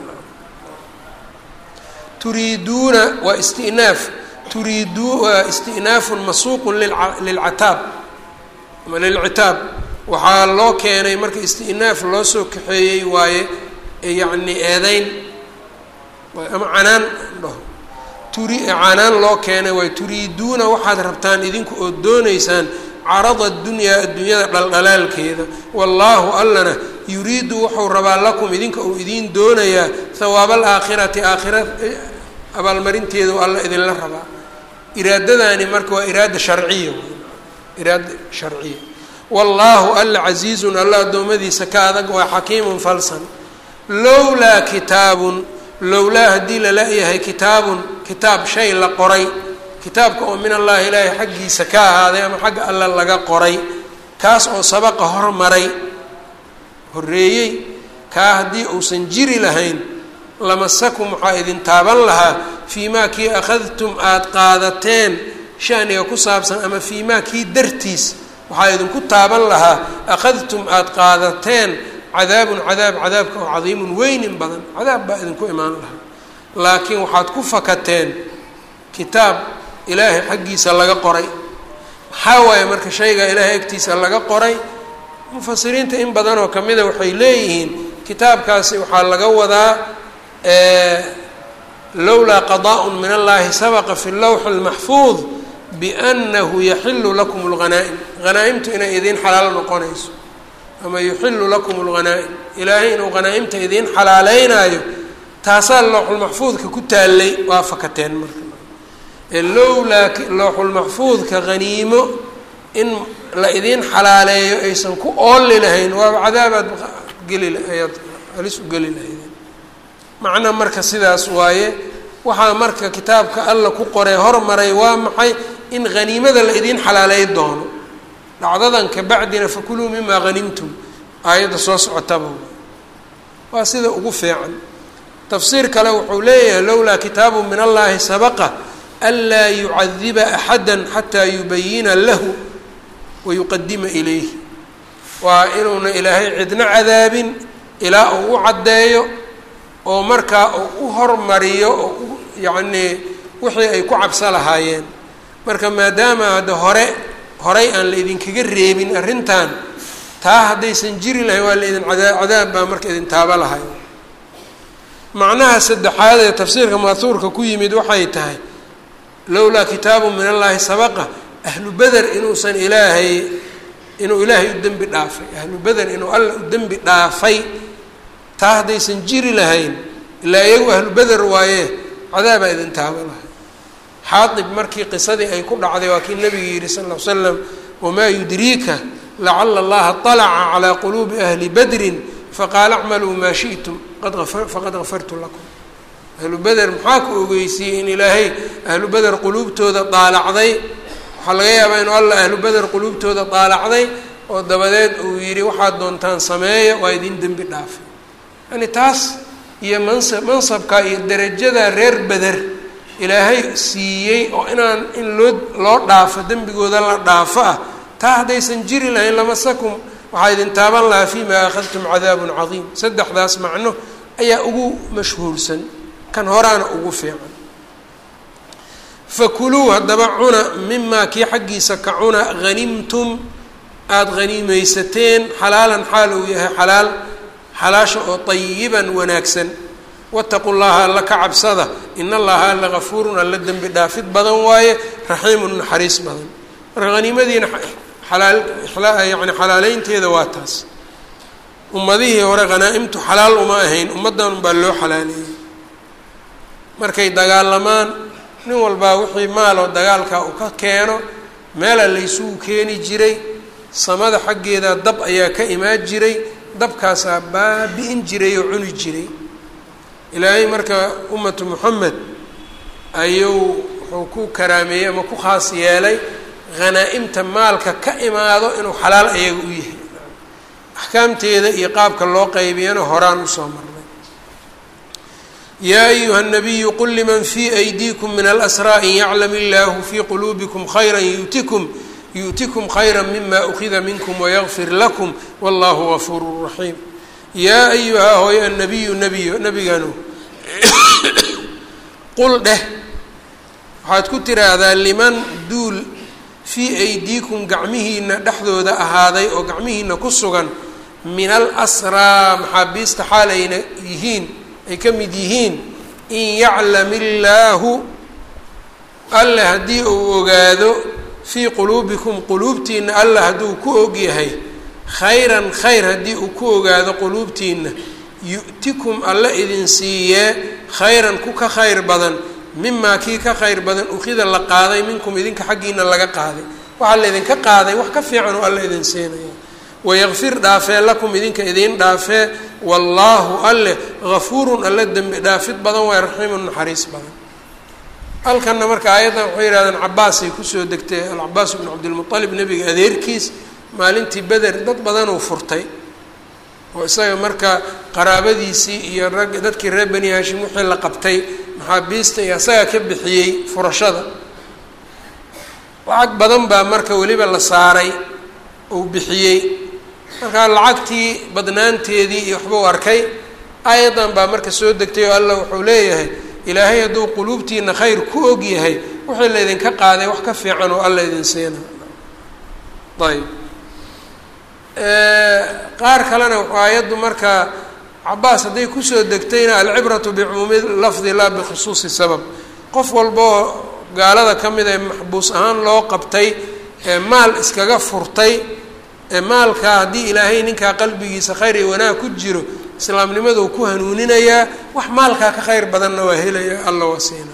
turiiduuna waa istinaaf turiidu waa istinaafun masuuqun lilcataab ama lilcitaab waxaa loo keenay marka istinaaf loo soo kaxeeyey waaye yacni eedeyn ama canaan dhaho turi canaan loo keenay waaye turiiduuna waxaad rabtaan idinku oo dooneysaan carada adunyaa adduunyada dhaldhalaalkeeda wallaahu allana yuriidu wuxuu rabaa lakum idinka uu idiin doonayaa hawaaba alaakhirati aakhira abaalmarinteedu alla idinla rabaa iraadadaani marka waa iraada sharciya iraada sharciya wallaahu alla casiizun alla addoommadiisa ka adag waa xakiimun falsan lowlaa kitaabun lowlaa haddii lala-yahay kitaabun kitaab shay la qoray kitaabka oo min allahi ilaahay xaggiisa ka ahaaday ama xagga alla laga qoray kaas oo sabaqa hormaray horreeyey kaa haddii uusan jiri lahayn lamasakum waxaa idin taaban lahaa fii maa kii akhadtum aada qaadateen shaniga ku saabsan ama fii maa kii dartiis waxaa idinku taaban lahaa akhadtum aada qaadateen cadaabun cadaab cadaabka oo cadiimun weynin badan cadaab baa idinku imaan lahaa laakiin waxaad ku fakateen kitaab ilaahay xaggiisa laga qoray maxaa waaye marka shayga ilaahay agtiisa laga qoray mufasiriinta in badanoo kamida waxay leeyihiin kitaabkaasi waxaa laga wadaa lowlaa qadaaء min allahi sabaqa fi lawxi اlmaxfuud biأnahu yaxilu lakum اlghanaa'im hanaa-imtu inay idiin xalaal noqonayso ama yuxilu lakum اlghanaa'im ilaahay inuu hanaa-imta idiin xalaaleynaayo taasaa lowxulmaxfuudka ku taallay waa fakateen marka lowlaa lowxulmaxfuudka haniimo in la idiin xalaaleeyo aysan ku ooli lahayn waaba cadaabaad geli ayaad halis u geli lahaydeen macna marka sidaas waaye waxaa marka kitaabka alla ku qoray hormaray waa maxay in haniimada la idiin xalaaleey doono dhacdadan kabacdina fakuluu mimaa hanimtum aayadda soo socotaba waa sida ugu fiican tafsiir kale wuxuu leeyahay lowlaa kitaabu min allahi sabaqa anlaa yucadiba axada xataa yubayina lahu wayuqadima ilayhi waa inuuna ilaahay cidna cadaabin ilaa uu u caddeeyo oo markaa uu u hormariyo oo u yacnii wixii ay ku cabso lahaayeen marka maadaama hadda hore horay aan la idinkaga reebin arrintan taa haddaysan jiri lahayn waa la idin cadaa cadaab baa marka idin taaba lahay macnaha saddexaad ee tafsiirka maathuurka ku yimid waxay tahay lowlaa kitaabu min allahi sabaqa ahlu beder inuusan ilaahay inuu ilaahay u dembi dhaafay ahlu beder inuu alla u dembi dhaafay taa haddaysan jiri lahayn ilaa iyagu ahlu beder waaye cadaabaa idin taaba lahay xaadib markii qisadii ay ku dhacday waa kii nabiga yidhi sal ll ly slam wamaa yudriika lacala allaha طalaca calaa quluubi ahli badrin faqaala acmaluu maa shi'tum faqad gafartu lakum ahlu beder maxaa ku ogeysiiyey in ilaahay ahlu beder quluubtooda daalacday waxaa laga yaabaa inuu alla ahlu beder quluubtooda daalacday oo dabadeed uu yidhi waxaad doontaan sameeya waa idin dembi dhaafay yani taas iyo mansab mansabka iyo derajada reer beder ilaahay siiyey oo inaan in loo loo dhaafo dembigooda la dhaafo ah taa haddaysan jiri lahayn lamasakum waxaa idin taaban lahaa fimaa akhadtum cadaabun cadiim saddexdaas macno ayaa ugu mashhuursan kan horaana ugu fiican fakuluu haddaba cuna mimaa kii xaggiisa ka cuna hanimtum aada haniimeysateen xalaalan xaal uu yahay xalaal xalaasha oo tayiban wanaagsan wataqu llaha alla ka cabsada in allaha alla gafuurun alla dembi dhaafid badan waaye raxiimun naxariis badan marka haniimadiina xalaal yani xalaaleynteeda waa taas ummadihii hore hanaa-imtu xalaal uma ahayn ummaddan unbaa loo xalaaleeyey markay dagaalamaan nin walbaa wixii maaloo dagaalkaa uu ka keeno meela laysugu keeni jiray samada xaggeeda dab ayaa ka imaan jiray dabkaasaa baabi-in jiray oo cuni jiray ilaahay marka ummatu moxamed ayuu wuxuu ku karaameeyey ama ku khaas yeelay hanaa-imta maalka ka imaado inuu xalaal ayaga u yahay axkaamteeda iyo qaabka loo qaybiyana horaan usoo marnay yaa ayuha nabiyu qul liman fii aydiikum min alasraa in yaclam illaahu fii quluubikum khayra yu'tikum yu'tikum khayra mima ukida minkum wayagfir lakum wallahu gafuuru raxiim yaa ayuha hooy annabiyu nabiyo nabiganu qul dheh waxaad ku tiraahdaa liman duul fii aydiikum gacmihiina dhexdooda ahaaday oo gacmihiina ku sugan min al asraa maxaabiista xaalayna yihiin ay ka mid yihiin in yaclam illaahu alla haddii uu ogaado fii quluubikum quluubtiina alla hadduu ku ogyahay khayran khayr haddii uu ku ogaado quluubtiina yu'tikum alla idin siiyee khayran ku ka khayr badan mimaa kii ka khayr badan ukida la qaaday minkum idinka xaggiina laga qaaday waxaa la idinka qaaday wax ka fiican oo alla idin siinaya wayakfir dhaafee lakum idinka idiin dhaafee wallaahu alle gafuurun alle dembi dhaafid badan waay raxiimun naxariis badan halkanna marka aayaddan waxay yihahdeen cabaasay kusoo degtay alcabaas bnu cabdilmualib nebiga adeerkiis maalintii beder dad badanuu furtay oo isaga marka qaraabadiisii iyo rag dadkii reer bani hashim wixii la qabtay maxaabiista iyo isagaa ka bixiyey furashada lacag badan baa marka weliba la saaray uu bixiyey markaa lacagtii badnaanteedii iyo waxbuu arkay aayadan baa marka soo degtay oo allah wuxuu leeyahay ilaahay hadduu quluubtiina khayr ku og yahay wixii laydinka qaaday wax ka fiican oo alla idin siina ayb qaar kalena aayaddu marka cabaas hadday kusoo degtayna alcibratu bicumuumi lafdi laa bikhusuusi sabab qof walboo gaalada ka mid ee maxbuus ahaan loo qabtay ee maal iskaga furtay ee maalkaa haddii ilaahay ninkaa qalbigiisa khayr iyo wanaag ku jiro islaamnimaduu ku hanuuninayaa wax maalkaa ka khayr badanna waa helaya alla waa siina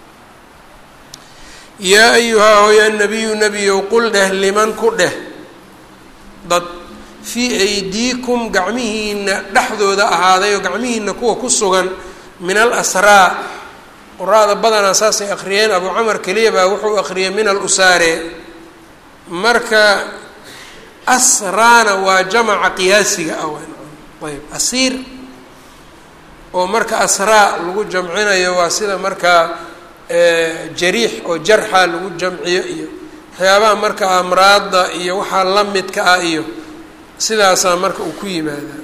yaa ayuhaa hooya nabiyu nebiyow qul dheh liman ku dheh dad fii aydiikum gacmihiina dhexdooda ahaaday oo gacmihiina kuwa ku sugan min al asraa quraada badanaa saasay akhriyeen abu camar keliya baa wuxuu akhriyay min al usaare marka asraana waa jamaca qiyaasiga ah ayb asiir oo marka asraa lagu jamcinayo waa sida markaa jariix oo jarxa lagu jamciyo iyo waxyaabaha marka amraadda iyo waxaa la midka ah iyo sidaasaa marka uu ku yimaadaa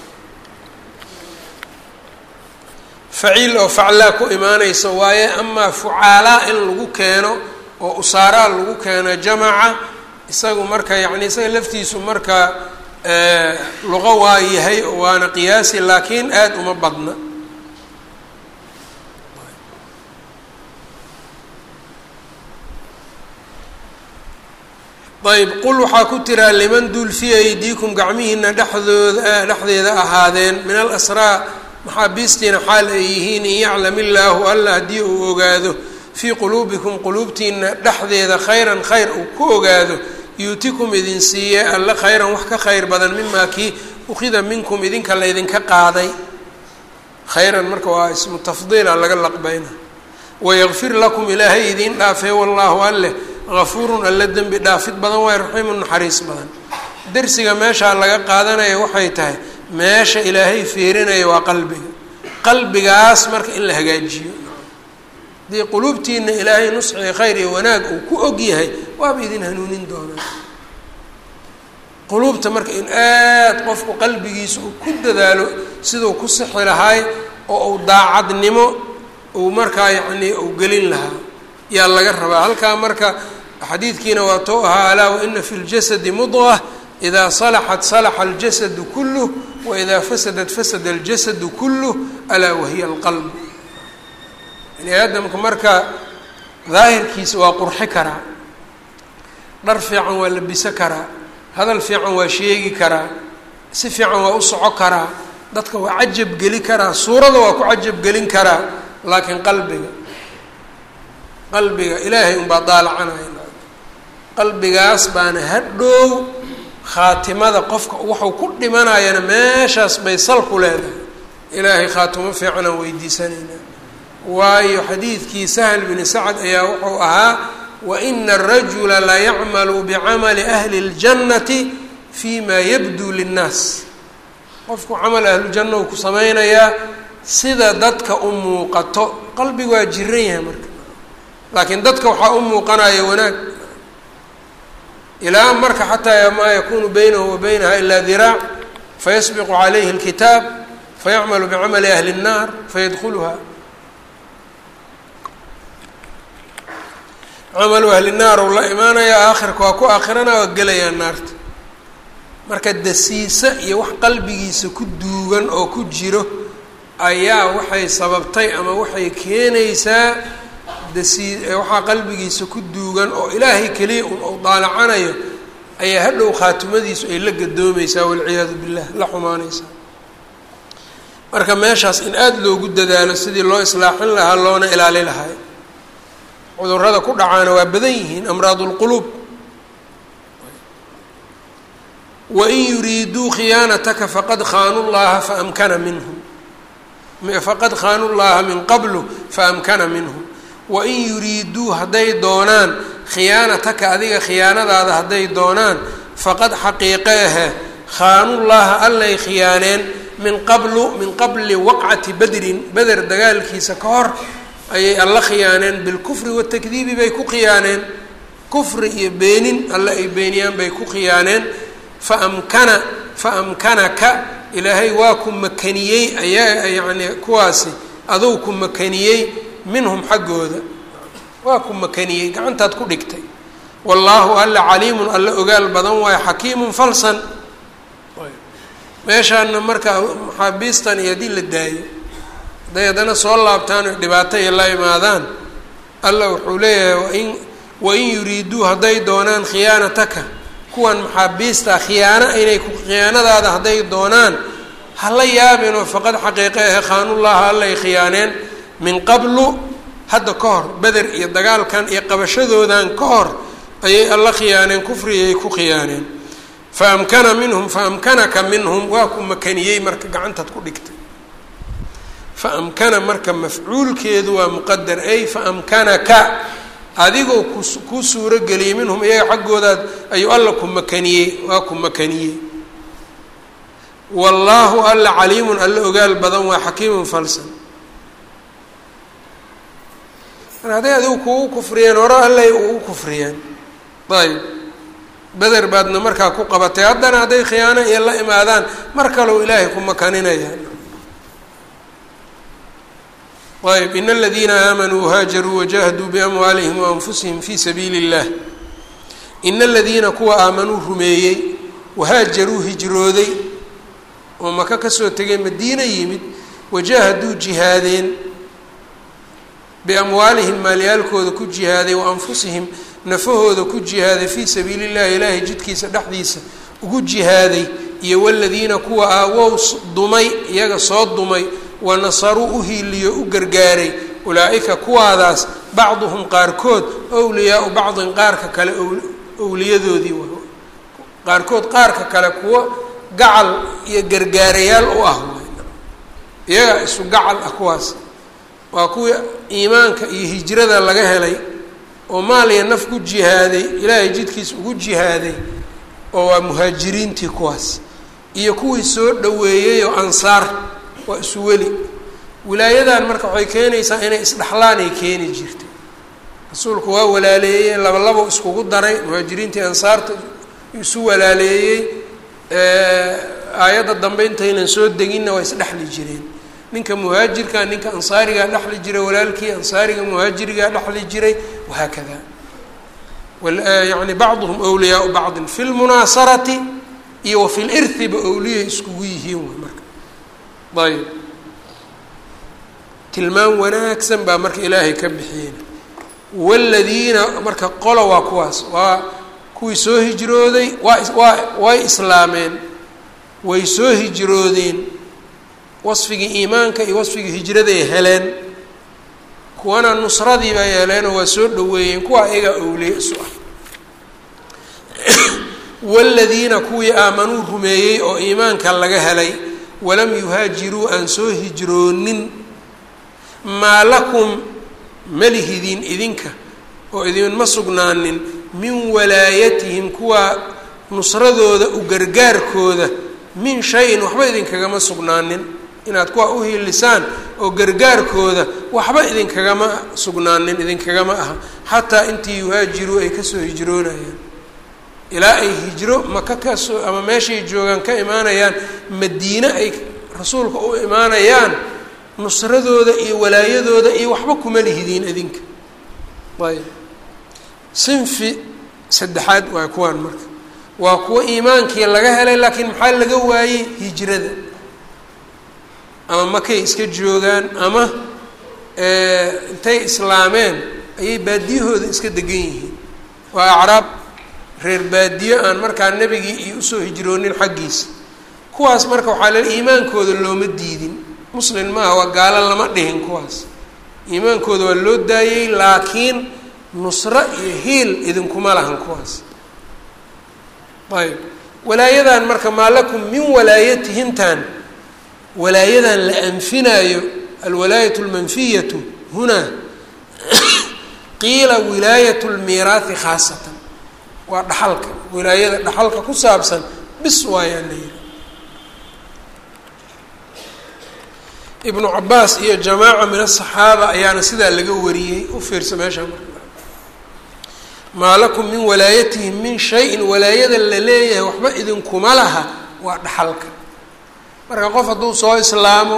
faciil oo faclaa ku imaanaysa waaye amaa fucaalaa in lagu keeno oo usaaraa lagu keeno jamaca isagu marka yacni isaga laftiisu marka luqo waa yahay waana qiyaasi laakiin aada uma badna ayb qul waxaa ku tiraa liman dul fii aydiikum gacmihiina dhexdooda dhexdeeda ahaadeen min alasraa maxaabiistiina xaal ay yihiin in yaclam illaahu alla haddii uu ogaado fii quluubikum quluubtiina dhexdeeda khayran khayr uu ku ogaado yuutikum idin siiye alla khayran wax ka khayr badan mimaa kii ukhida minkum idinka laydinka qaaday khayran marka waa ismu tafdiila laga laqbayna wayakfir lakum ilaahay idiin dhaafee wallaahu alleh gafuurun alla dembi dhaafid badan waay raxiimun naxariis badan dersiga meeshaa laga qaadanaya waxay tahay meesha ilaahay fiirinaya waa qalbiga qalbigaas marka in la hagaajiyo haddii quluubtiina ilaahay nusxii khayr iyo wanaag uu ku og yahay waaba idin hanuunin doonaa quluubta marka in aada qofku qalbigiisa uu ku dadaalo siduu ku sixi lahaay oo uu daacadnimo uu markaa yacnii uu gelin lahaa yaa laga rabaa halkaa marka xadiidkiina waa tou ahaa alaa waina fi ljasadi mudqa idaa salaxat salaxa aljasadu kuluh waidaa fasadat fasada aljasadu kuluh alaa wahiya alqalb bani aadamka marka daahirkiisa waa qurxi karaa dhar fiican waa labiso karaa hadal fiican waa sheegi karaa si fiican waa u soco karaa dadka waa cajab geli karaa suurada waa ku cajab gelin karaa laakiin qalbiga qalbiga ilaahay unbaa daalacanaya qalbigaas baana hadhow khaatimada qofka waxuu ku dhimanayana meeshaas bay sal ku leedahay ilaahay khaatimo fiicanaan weydiisanaynaa waayo xadiidkii sahl bini sacad ayaa wuxuu ahaa waina arajula layacmalu bicamali ahli اljannati fi ma yabduu linnaas qofku camal ahlujanna uu ku samaynayaa sida dadka u muuqato qalbigu waa jiran yahay marka laakiin dadka waxaa u muuqanaya wanaag ilaa marka xataa maa yakunu baynahu wa baynaha ilaa diraac fayasbiqu calayhi اlkitaab fayacmalu bicamali ahli الnaar fayadkuluha camalu ahli naar uu la imaanayaa aakhirka waa ku aakhirana waa gelayaa naarta marka dasiise iyo wax qalbigiisa ku duugan oo ku jiro ayaa waxay sababtay ama waxay keenaysaa dasii waxaa qalbigiisa ku duugan oo ilaahay keliya un ou daalacanayo ayaa hadhow khaatimadiisu ay la gadoomaysaa walciyaadu billah la xumaanaysaa marka meeshaas in aada loogu dadaalo sidii loo islaaxin lahaa loona ilaali lahay cudurada ku dhacaana waa badan yihiin amraad اlquluub wain yuriiduu khiyaanataka faqad khaanuu llaha faamkana minhum faqad khaanuu llaha min qablu faamkana minhum wain yuriiduu hadday doonaan khiyaanataka adiga khiyaanadaada hadday doonaan faqad xaqiiqe ahe khaanuu llaha allay khiyaaneen min qablu min qabli waqcati badrin beder dagaalkiisa ka hor ayay alla khiyaaneen bilkufri watakdiibi bay ku khiyaaneen kufri iyo beenin alle ay beeniyaan bay ku khiyaaneen faamkana faamkanaka ilaahay waa ku makaniyey ayaa yacni kuwaasi aduu ku makaniyey minhum xaggooda waa ku makaniyey gacantaad ku dhigtay wallaahu alla caliimun alla ogaal badan waayo xakiimun falsan meeshaana marka maxaabiistan iyo haddii la daayo hadday haddana soo laabtaan o dhibaato iyo la imaadaan alla wuxuu leeyahay wain wain yuriiduu hadday doonaan khiyaanataka kuwan maxaabiista khiyaano inay ku khiyaanadaada hadday doonaan hala yaabinoo faqad xaqiiqe ahe khaanullaha allay khiyaaneen min qablu hadda ka hor beder iyo dagaalkan iyo qabashadoodan ka hor ayay alla khiyaaneen kufriyay ku khiyaaneen fa amkana minhum fa amkanaka minhum waa ku makaniyey marka gacantaad ku dhigtay fa amkana marka mafcuulkeedu waa muqadar ay fa amkanaka adigoo ku kuu suuro geliyey minhum iyaga xaggoodaad ayuu alla ku makaniyey waa ku makaniyey wallaahu alla caliimun alla ogaal badan waa xakiimun falsan mar hadday adigu kugu kufriyeen hore allay ugu kufriyeen ayb beder baadna markaa ku qabatay haddana hadday khiyaano iyo la imaadaan mar kalow ilaahay ku makaninayaan ayb in aladiina aamanuu haajaruu wajahaduu biamwaalihim waanfusihim fi sabiili اllah in aladiina kuwa aamanuu rumeeyey wahaajaruu hijrooday oo maka kasoo tegay madiina yimid wajahaduu jihaadeen biamwaalihim maalyaalkooda ku jihaaday wa anfusihim nafahooda ku jihaaday fii sabiili llahi ilaahay jidkiisa dhexdiisa ugu jihaaday iyo waladiina kuwa aawow dumay iyaga soo dumay wa nasaruu u hiiliyo u gargaaray ulaa-ika kuwaadaas bacduhum qaarkood wliyaau bacdin qaarka kale owliyadoodii qaarkood qaarka kale kuwo gacal iyo gargaarayaal u ah iyaga isu gacal ah kuwaas waa kuwii iimaanka iyo hijrada laga helay oo maaliya naf ku jihaaday ilaahay jidkiisa ugu jihaaday oo waa muhaajiriintii kuwaas iyo kuwii soo dhoweeyey oo ansaar waa isu weli wilaayadan marka waxay keenaysaa inay isdhexlaanay keeni jirtay rasuulku waa walaaleeyey labalabo iskugu daray muhaajiriintii ansaarta isu walaaleeyey aayadda dambe intaynan soo deginna waa isdhexli jireen ninka muhaajirka ninka ansaarigaa dhexli jiray walaalkii ansaariga muhaajirigaa dhexli jiray wahaakada yani bacduhum wliyaau bacdin fi lmunaasarati iyo wa fi lirhiba owliyay iskugu yihiin w marka ayb tilmaam wanaagsan baa marka ilaahay ka bixiyeen waladiina marka qolo waa kuwaas waa kuwii soo hijrooday waa waa way islaameen way soo hijroodeen wasfigii iimaanka iyo wasfigii hijraday heleen kuwana nusradii bay heleenoo waa soo dhaweeyeen kuwa ayagaa owliye isu ah waladiina kuwii aamanuu rumeeyey oo iimaanka laga helay walam yuhaajiruu aan soo hijroonin maa lakum malihidin idinka oo idinma sugnaanin min walaayatihim kuwa nusradooda u gargaarkooda min shay-in waxba idinkagama sugnaanin inaad kuwa u hiilisaan oo gargaarkooda waxba idinkagama sugnaanin idinkagama aha xataa intii yuhaajiruu ay kasoo hijroonayaan ilaa ay hijro maka kasoo ama meeshay joogaan ka imaanayaan madiine ay rasuulka u imaanayaan nusradooda iyo walaayadooda iyo waxba kuma lihidiin idinka ayb sinfi saddexaad waa kuwaan marka waa kuwo iimaankii laga helay laakiin maxaa laga waayey hijrada ama makay iska joogaan ama intay islaameen ayay baadiyahooda iska degan yihiin waa acraab reer baadiye aan markaa nebigii iyo usoo hijroonin xaggiisa kuwaas marka waxaa lel iimaankooda looma diidin muslin maaha waa gaalo lama dhihin kuwaas iimaankooda waa loo daayey laakiin nusro iyo hiil idinkuma lahan kuwaas ayb walaayadan marka maa lakum min walaayatihintan walaayadan la anfinaayo alwalaayat lmanfiyatu hunaa qiila wilaayat lmiiraahi khaasatan waa dhaxalka wilaayada dhaxalka ku saabsan bis waayaan la yihi ibnu cabaas iyo jamaaca min asaxaaba ayaana sidaa laga wariyey u fiirsa meesha marka maa lakum min walaayatihim min shayin walaayada la leeyahay waxba idinkuma laha waa dhaxalka marka qof hadduu soo islaamo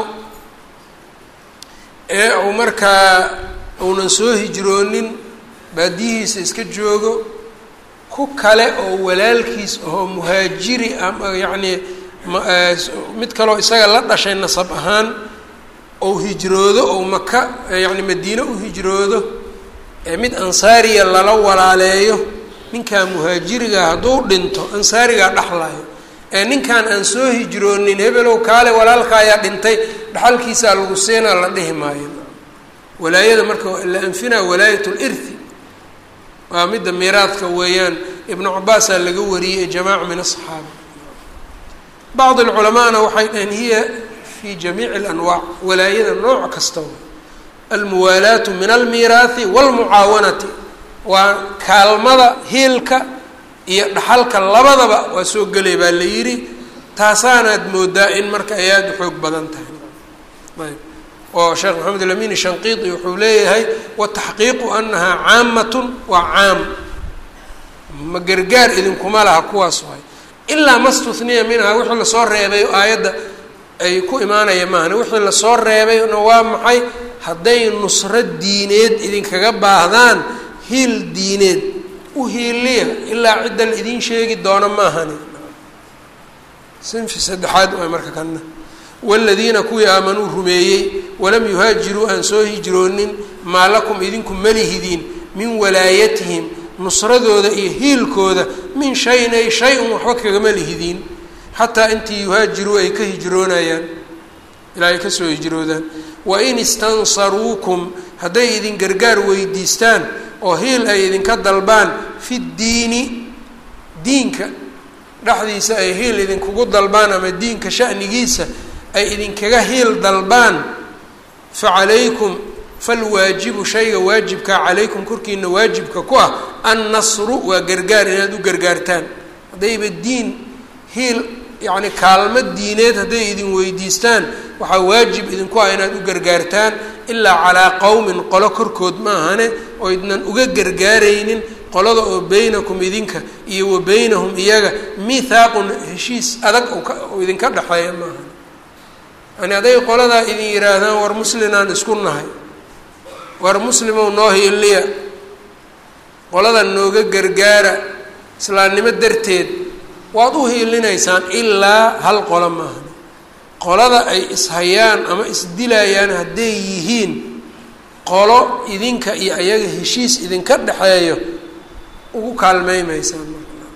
ee uu markaa uunan soo hijroonin baadiyihiisa iska joogo ku kale oo walaalkiis ahoo muhaajiri ama yacnii mid kaloo isaga la dhashay nasab ahaan ou hijroodo ou maka yacni madiine u hijroodo ee mid ansaariya lala walaaleeyo ninkaa muhaajiriga hadduu dhinto ansaarigaa dhexlayo ee ninkan aan soo hijroonin hebelow kaale walaalka ayaa dhintay dhaxalkiisaa lagu siinaa la dhihi maayo walaayada marka la anfinaa walaayat lirthi waa midda miiraadka weeyaan ibnu cabaasaa laga wariyey jamaaca min asaxaaba bacd alculamaana waxay dhaheen hiya fi jamiici alanwaac walaayada nooc kasta almuwaalaatu min almiiraahi waalmucaawanati waa kaalmada hiilka iyo dhaxalka labadaba waa soo gelay baa la yidhi taasaanaad moodaa in marka ay aada u xoog badan tahay ayb oo sheekh maxamed alamin shanqiiti wuxuu leeyahay wataxqiiqu anahaa caamatun waa caam ma gargaar idinkuma laha kuwaas waay ilaa ma stuniya minhaa wixii lasoo reebay aayadda ay ku imaanaya maahane wixii lasoo reebayna waa maxay hadday nusro diineed idinkaga baahdaan hiil diineed u hiiliya ilaa cidda la idiin sheegi doono maahani sinfi saddexaad waay marka kana waaladiina kuwii aamanuu rumeeyey walam yuhaajiruu aan soo hijroonin maa lakum idinku malihidiin min walaayatihim nusradooda iyo hiilkooda min shayin ay shay-un waxba kagama lihidiin xataa intii yuhaajiruu ay ka hijroonayaan ilaa ay kasoo hijroodaan wain istansaruukum hadday idin gargaar weydiistaan oo hiil ay idinka dalbaan fi ddiini diinka dhexdiisa ay hiil idinkugu dalbaan ama diinka shanigiisa ay idinkaga hiil dalbaan fa calaykum falwaajibu shayga waajibkaa calaykum korkiina waajibka ku ah annasru waa gargaar inaad u gargaartaan haddayba diin hiil yacni kaalmo diineed hadday idin weydiistaan waxaa waajib idinku ah inaad u gargaartaan ilaa calaa qowmin qolo korkood ma ahane oo idnan uga gargaaraynin qolada oo beynakum idinka iyo wa beynahum iyaga mithaaqun heshiis adag oo idinka dhexeeya ma ahane yani hadday qoladaa idin yihaahdaan war muslinaan isku nahay war muslimow noo hiiliya qolada nooga gargaara islaamnimo darteed waad u hiilinaysaan ilaa hal qolo maahan qolada ay ishayaan ama isdilayaan hadday yihiin qolo idinka iyo ayaga heshiis idinka dhexeeyo ugu kaalmeymaysaan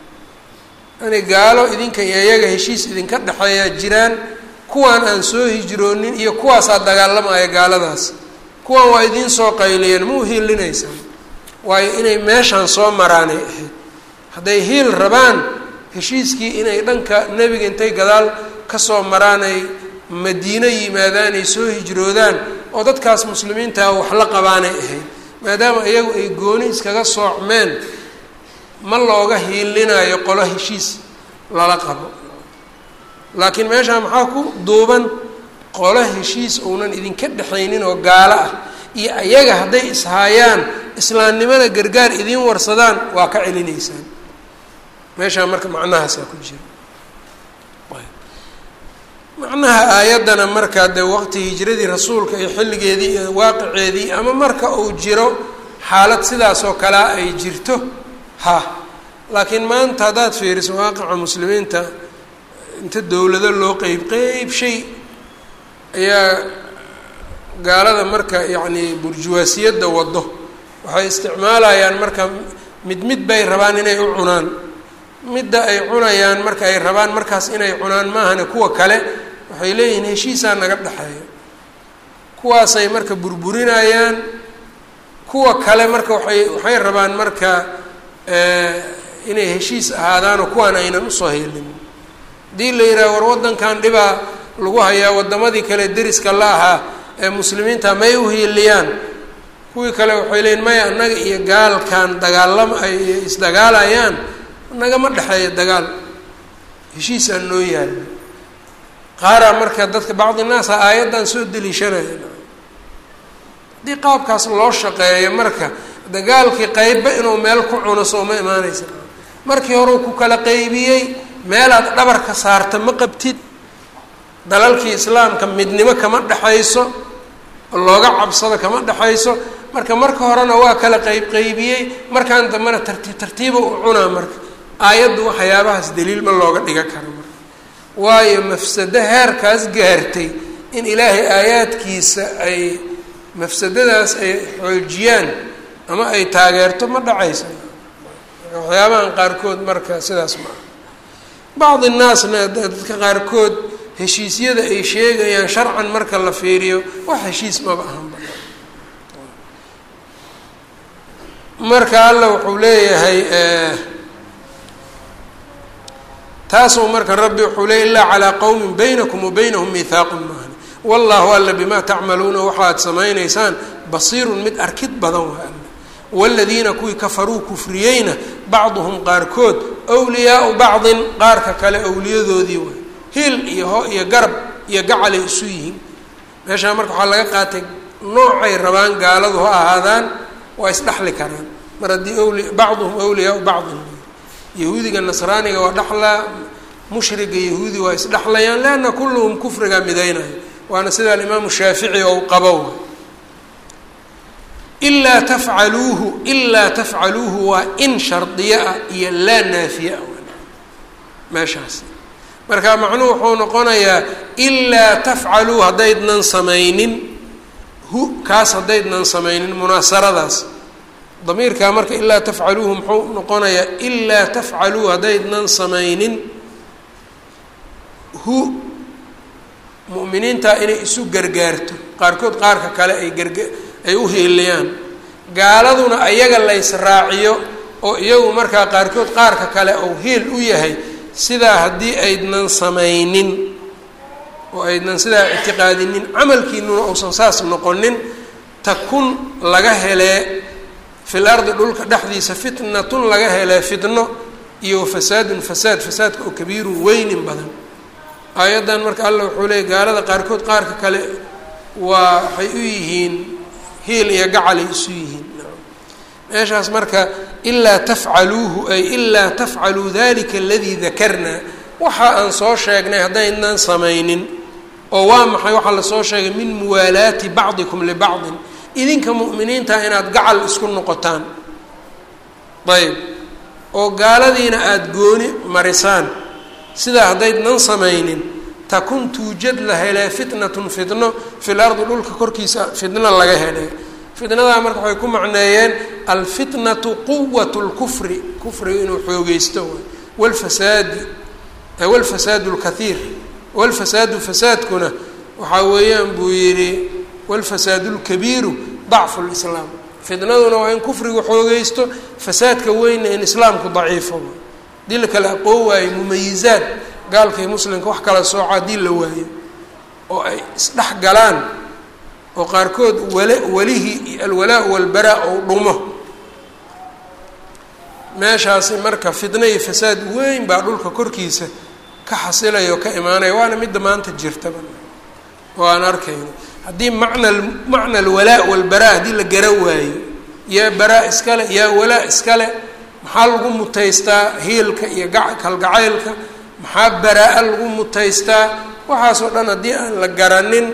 yani gaalo idinka iyo ayaga heshiis idinka dhexeeyaa jiraan kuwaan aan soo hijroonin iyo kuwaasaa dagaalamaya gaaladaas kuwaan waa idiin soo qayliyeen ma u hiilinaysaan waayo inay meeshaan soo maraanay ahayd hadday hiil rabaan heshiiskii inay dhanka nebiga intay gadaal kasoo maraan ay madiino yimaadaan ay soo hijroodaan oo dadkaas muslimiintaa wax la qabaanay ahayd maadaama iyagu ay gooni iskaga soocmeen ma looga hiilinayo qolo heshiis lala qabo laakiin meeshaa maxaa ku duuban qolo heshiis uunan idinka dhexaynin oo gaalo ah iyo ayaga hadday ishaayaan islaamnimada gargaar idiin warsadaan waa ka celinaysaan meeshaa marka macnahaasaa ku jira macnaha aayaddana markaa dee waqti hijradii rasuulka iyo xilligeedii iyo waaqiceedii ama marka uu jiro xaalad sidaas oo kalea ay jirto ha laakiin maanta haddaad fiiriso waaqica muslimiinta inta dowlado loo qeyb qeyb shay ayaa gaalada marka yacni burjuwaasiyadda waddo waxay isticmaalayaan marka mid mid bay rabaan inay u cunaan midda ay cunayaan marka ay rabaan markaas inay cunaan maahane kuwa kale waxay leeyihiin heshiisaa naga dhexeeya kuwaasay marka burburinayaan kuwa kale marka waay waxay rabaan marka inay heshiis ahaadaanoo kuwaan aynan usoo helin haddii la yidhaha war waddankan dhibaa lagu hayaa waddamadii kale deriska la ahaa ee muslimiinta may u hiiliyaan kuwii kale waxay leeyiin maya annaga iyo gaalkan dagaalama ay isdagaalayaan nagama dhexeeya dagaal heshiisaan noo yaalla qaaraa marka dadka bacdi naasa aayaddan soo deliishanaya haddii qaabkaas loo shaqeeyo marka dagaalkii qeybba inuu meel ku cuno soo ma imaanaysa markii horeu ku kala qeybiyey meelaad dhabarka saarta ma qabtid dalalkii islaamka midnimo kama dhexayso looga cabsado kama dhexayso marka marka horena waa kala qeyb qeybiyey markaan dambena tartiib tartiiba u cunaa marka aayaddu waxyaabahaas daliil ma looga dhiga karo marka waayo mafsado heerkaas gaartay in ilaahay aayaadkiisa ay mafsadadaas ay xoojiyaan ama ay taageerto ma dhacaysa waxyaabahan qaarkood marka sidaas ma aha bacdi naasna dadka qaarkood heshiisyada ay sheegayaan sharcan marka la fiiriyo wax heshiis maba ahanba marka alla wuxuu leeyahay taasuu marka rabbi wuxuu leeyay ilaa calaa qowmin baynakum wa baynahum mihaaqun maahan wallahu alla bimaa tacmaluuna waxaad samaynaysaan basiirun mid arkid badan waa alla waaladiina kuwii kafaruu kufriyeyna bacduhum qaarkood wliyaau bacdin qaarka kale awliyadoodii waay hil iyo ho iyo garab iyo gacalay isu yihiin meeshaa marka waxaa laga qaatay noocay rabaan gaaladu ha ahaadaan waa isdhexli karaan mar haddii wli bacduhum awliyaau bacdin yahuudiga nasraaniga waa dhexlaa mushriga yahuudi waa isdhexlayaan leanna kulluhum kufriga midaynayo waana sida alimaamu shaafici ou qabo ilaa tafcaluuhu ilaa tafcaluuhu waa in shardiyo ah iyo laa naafiye ah meeshaas marka macnuhu wuxuu noqonayaa ilaa tafcaluu haddaydnan samaynin hu kaas haddaydnan samaynin munaasaradaas damiirkaa marka ilaa tafcaluuhu muxuu noqonayaa ilaa tafcaluu haddaydnan samaynin hu mu'miniintaa inay isu gargaarto qaarkood qaarka kale ay garga ay u hiiliyaan gaaladuna ayaga laysraaciyo oo iyagu markaa qaarkood qaarka kale ou hiil u yahay sidaa haddii aydnan samaynin oo aydnan sidaa ictiqaadinin camalkiinuna uusan saas noqonin takun laga helee fil ardi dhulka dhexdiisa fitnatun laga helee fitno iyo fasaadun fasaad fasaadka oo kabiirun weynin badan aayaddan marka allah wuxuu leeyay gaalada qaarkood qaarka kale waa waxay u yihiin hiil iyo gacalay isu yihiin meeshaas marka ilaa tafcaluuhu ay ilaa tafcaluu dalika aladii dakarnaa waxa aan soo sheegnay haddaynan samaynin oo waa maxay waxaa lasoo sheegay min muwaalaati bacdikum libacdin idinka mu'miniinta inaad gacal isku noqotaan ayb oo gaaladiina aada gooni marisaan sidaa haddaydnan samaynin takun tuujad la helee fitnatun fitno fil ardi dhulka korkiisa fitno laga helee fitnadaa marka waxay ku macneeyeen alfitnatu quwat lkufri kufriga inuu xoogeysto walfasaadi walfasaadu lkaiir walfasaadu fasaadkuna waxaa weeyaan buu yidhi walfasaadu lkabiiru dacfu lislaam fitnaduna waa in kufrigu xoogeysto fasaadka weynna in islaamku daciifo haddii la kala aqoon waayo mumayizaad gaalkay muslimka wax kala sooco haddii la waayo oo ay isdhex galaan oo qaarkood wala welihii alwalaa walbaraa ou dhumo meeshaasi marka fitna iyo fasaad weyn baa dhulka korkiisa ka xasilaya oo ka imaanaya waana midda maanta jirtaba oo aan arkayno haddii macna macna alwalaa walbaraa haddii la gara waayo yaa baraa iskale yaa walaa iskale maxaa lagu mutaystaa hiilka iyo ga kalgacaylka maxaa baraa-a lagu mutaystaa waxaasoo dhan haddii aan la garanin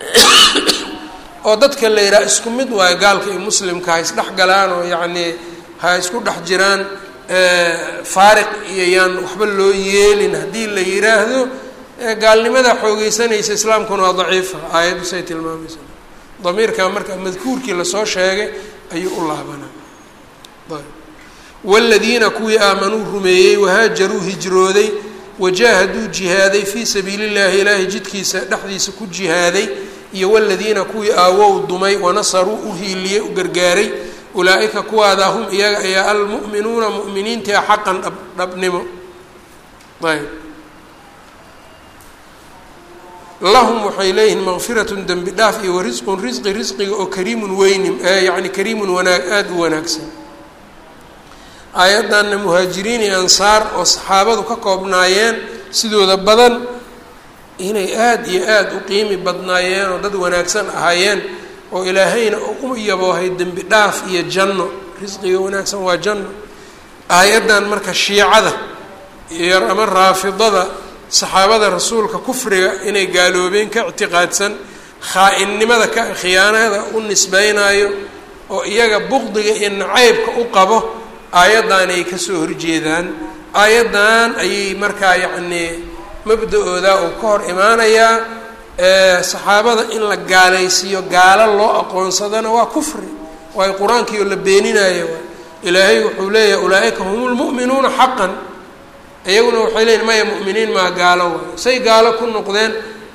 oo dadka la yidhaha isku mid waayo gaalka iyo muslimka ha isdhex galaan oo yacnii ha isku dhex jiraan faariq iyo yaan waxba loo yeelin haddii la yidhaahdo gaalnimada xoogeysanaysa islaamkuna waa daciifa aayaddu say tilmaamaysa damiirka marka madkuurkii lasoo sheegay ayuu u laabanaa waaladiina kuwii aamanuu rumeeyey wahaajaruu hijrooday wajaahaduu jihaaday fii sabiili llahi ilaahay jidkiisa dhexdiisa ku jihaaday iyo waladiina kuwii aawow dumay wanasaruu u hiiliyey u gargaaray ulaa-ika kuwaada hum iyaga ayaa almu'minuuna mu'miniintia xaqan dhab dhabnimo ayb lahum waxay leeyihiin maqfiratun dembi dhaaf iyo warisqun risqi risqiga oo kariimun weynim yacni kariimun wanaag aada u wanaagsan aayaddanna muhaajiriin iyo ansaar oo saxaabadu ka koobnaayeen sidooda badan inay aada iyo aada u qiimi badnaayeen oo dad wanaagsan ahaayeen oo ilaahayna u yaboohay dembi dhaaf iyo janno risqiga wanaagsan waa janno aayaddan marka shiicada iyo ama raafidada saxaabada rasuulka kufriga inay gaaloobeen ka ictiqaadsan khaa-innimada ka khiyaanada u nisbeynaayo oo iyaga buqdiga iyo nacaybka u qabo aayaddan ay kasoo horjeedaan aayaddan ayay markaa yacnii mabda-ooda uu ka hor imaanayaa saxaabada in la gaalaysiiyo gaalo loo aqoonsadana waa kufri waayo qur-aankii oo la beeninayo ilaahay wuxuu leeyahay ulaa-ika hum lmu'minuuna xaqan iyaguna waxay leeyihin maya mu'miniin maa gaalo waayo say gaalo ku noqdeen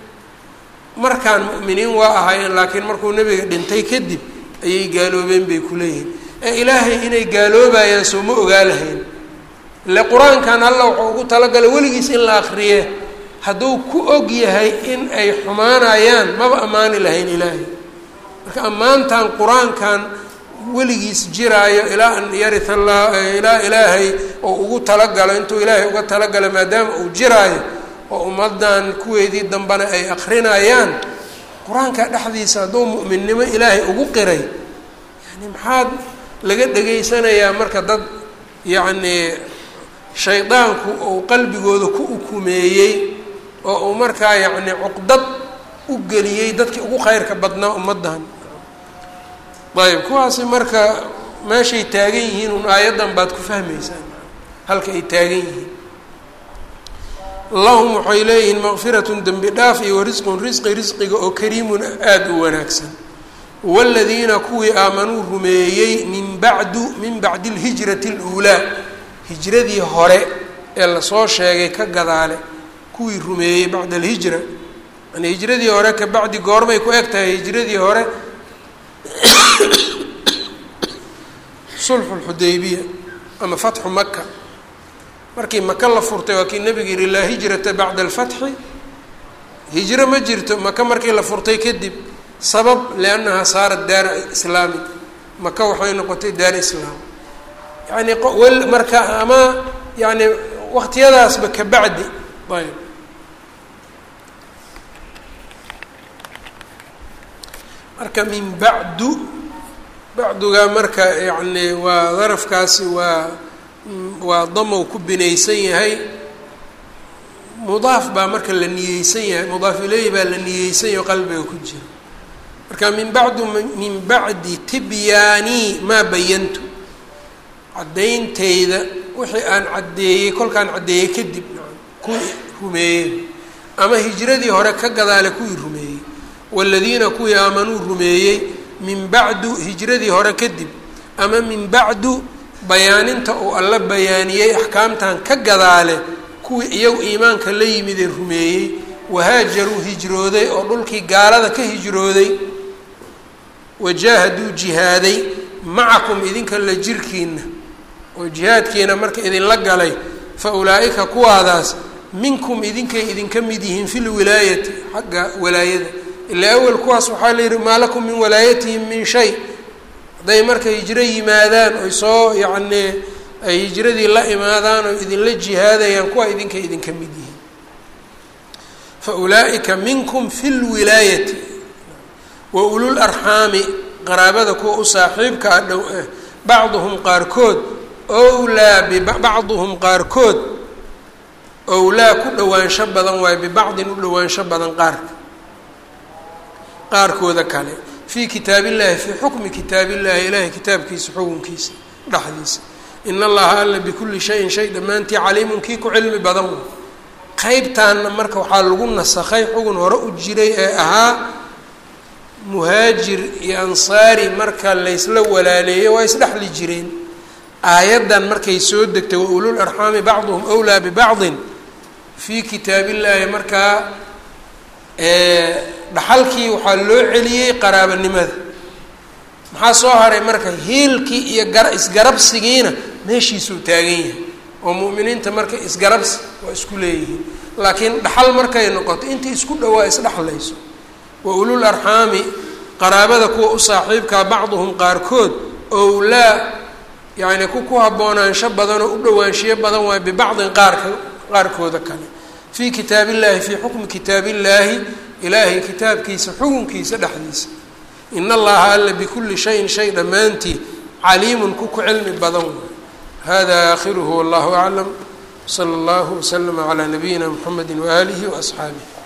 markaan mu'miniin waa ahaayeen laakiin markuu nebiga dhintay kadib ayay gaaloobeen bay ku leeyihiin ee ilaahay inay gaaloobayaan soo ma ogaa lahayn ile qur-aankan alla wuxuu ugu talagalay weligiis in la akriye hadduu ku og yahay in ay xumaanayaan maba ammaani lahayn ilaahay marka ammaantan qur-aankan weligiis jiraayo ilaa an yarita allah ilaa ilaahay oo ugu talagalo intuu ilaahay uga talagalo maadaama uu jiraayo oo ummaddan kuweedii dambena ay akrinayaan qur-aanka dhexdiisa hadduu mu'minnimo ilaahay ugu qiray yani maxaad laga dhegaysanayaa marka dad yacnii shaydaanku uu qalbigooda ku ukumeeyey oo uu markaa yacni cuqdad u geliyey dadkii ugu khayrka badnaa ummaddan ayb kuwaasi marka meeshay taagan yihiin un aayaddan baad ku fahmaysaan halka ay taagan yihiin lahum waxay leeyihiin maqfiratun dembi dhaaf iyo warisqun risqi risqiga oo kariimun aada u wanaagsan waaladiina kuwii aamanuu rumeeyey min bacdu min bacdi alhijrati aluulaa hijradii hore ee lasoo sheegay ka gadaale kuwii rumeeyey bacda alhijra yani hijradii hore ka bacdi goormay ku eg tahay hijradii hore sulxu lxudaybiya ama fatxu maka markii maka la furtay waa kii nebiga yihi laa hijrata bacda alfatxi hijro ma jirto maka markii la furtay kadib sabab liannahaa saarat daara islaami maka waxay noqotay daar islaam yani wel marka ama yani waqtiyadaasba ka bacdi ayb marka min bacdu bacduga marka yani waa darafkaasi waa waa damow ku binaysan yahay mudaaf baa marka la niyeysan yahay mudaaf ileyhi baa la niyeysan yahay qalbiga ku jira marka min bacdu min bacdi tibyaanii maa bayantu caddayntayda wixii aan caddeeyey kolkaan caddeeyey kadib kuwii rumeeyey ama hijradii hore ka gadaale kuwii rumeeyey waaladiina kuwii aamanuu rumeeyey min bacdu hijradii hore kadib ama min bacdu bayaaninta uu alla bayaaniyey axkaamtan ka gadaale kuwii iyagu iimaanka la yimidee rumeeyey wahaajaruu hijrooday oo dhulkii gaalada ka hijrooday wajaahaduu jihaaday macakum idinka la jirkiina oo jihaadkiina marka idinla galay fa ulaa'ika kuwaadaas minkum idinkay idinka mid yihiin fi lwilaayati xagga walaayada ilaa awel kuwaas waxaa la yidhi maa lakum min walaayatihim min shay hadday marka hijro yimaadaan oy soo yacnii ay hijradii la imaadaan oo idinla jihaadayaan kuwa idinka idinka mid yihiin fa ulaa'ika minkum fi lwilaayati wa ulul arxaami qaraabada kuwa u saaxiibka a dhow ah bacduhum qaarkood owlaa bibacduhum qaarkood owlaa ku dhowaansho badan waayo bibacdin u dhowaansho badan qaarka qaarkooda kale fii kitaab illahi fii xukmi kitaab illahi ilaahay kitaabkiisa xukunkiisa dhexdiisa in allaha alla bikulli shayin shay dhammaantii caliimun kii ku cilmi badan way qeybtaanna marka waxaa lagu nasakhay xugun hore u jiray ee ahaa muhaajir iyo ansaari marka laysla walaaleeyey waa isdhexli jireen aayaddan markay soo degtay wa ulul arxaami bacduhum wlaa bibacdin fii kitaab illaahi markaa dhaxalkii waxaa loo celiyey qaraabanimada maxaa soo haray marka hiilkii iyo gara isgarabsigiina meeshiisuu taagan yahay oo mu'miniinta marka isgarabsi waa isku leeyihiin laakiin dhaxal markay noqoto intii isku dhowaa isdhexlayso wa ulul arxaami qaraabada kuwa u saaxiibkaa bacduhum qaarkood owlaa yacni ku ku haboonaansho badan oo u dhowaanshiyo badan waayo bibacdin qaarka qaarkooda kale fii kitaab illahi fii xukmi kitaab illaahi ilaahay kitaabkiisa xukunkiisa dhexdiisa in allaha alla bikulli shayin shay dhammaantii caliimun ku ku cilmi badan waay hada aakhiruhu wallahu aclam sala allahu waslama calaa nabiyina mxamedi waaalihi waasxaabih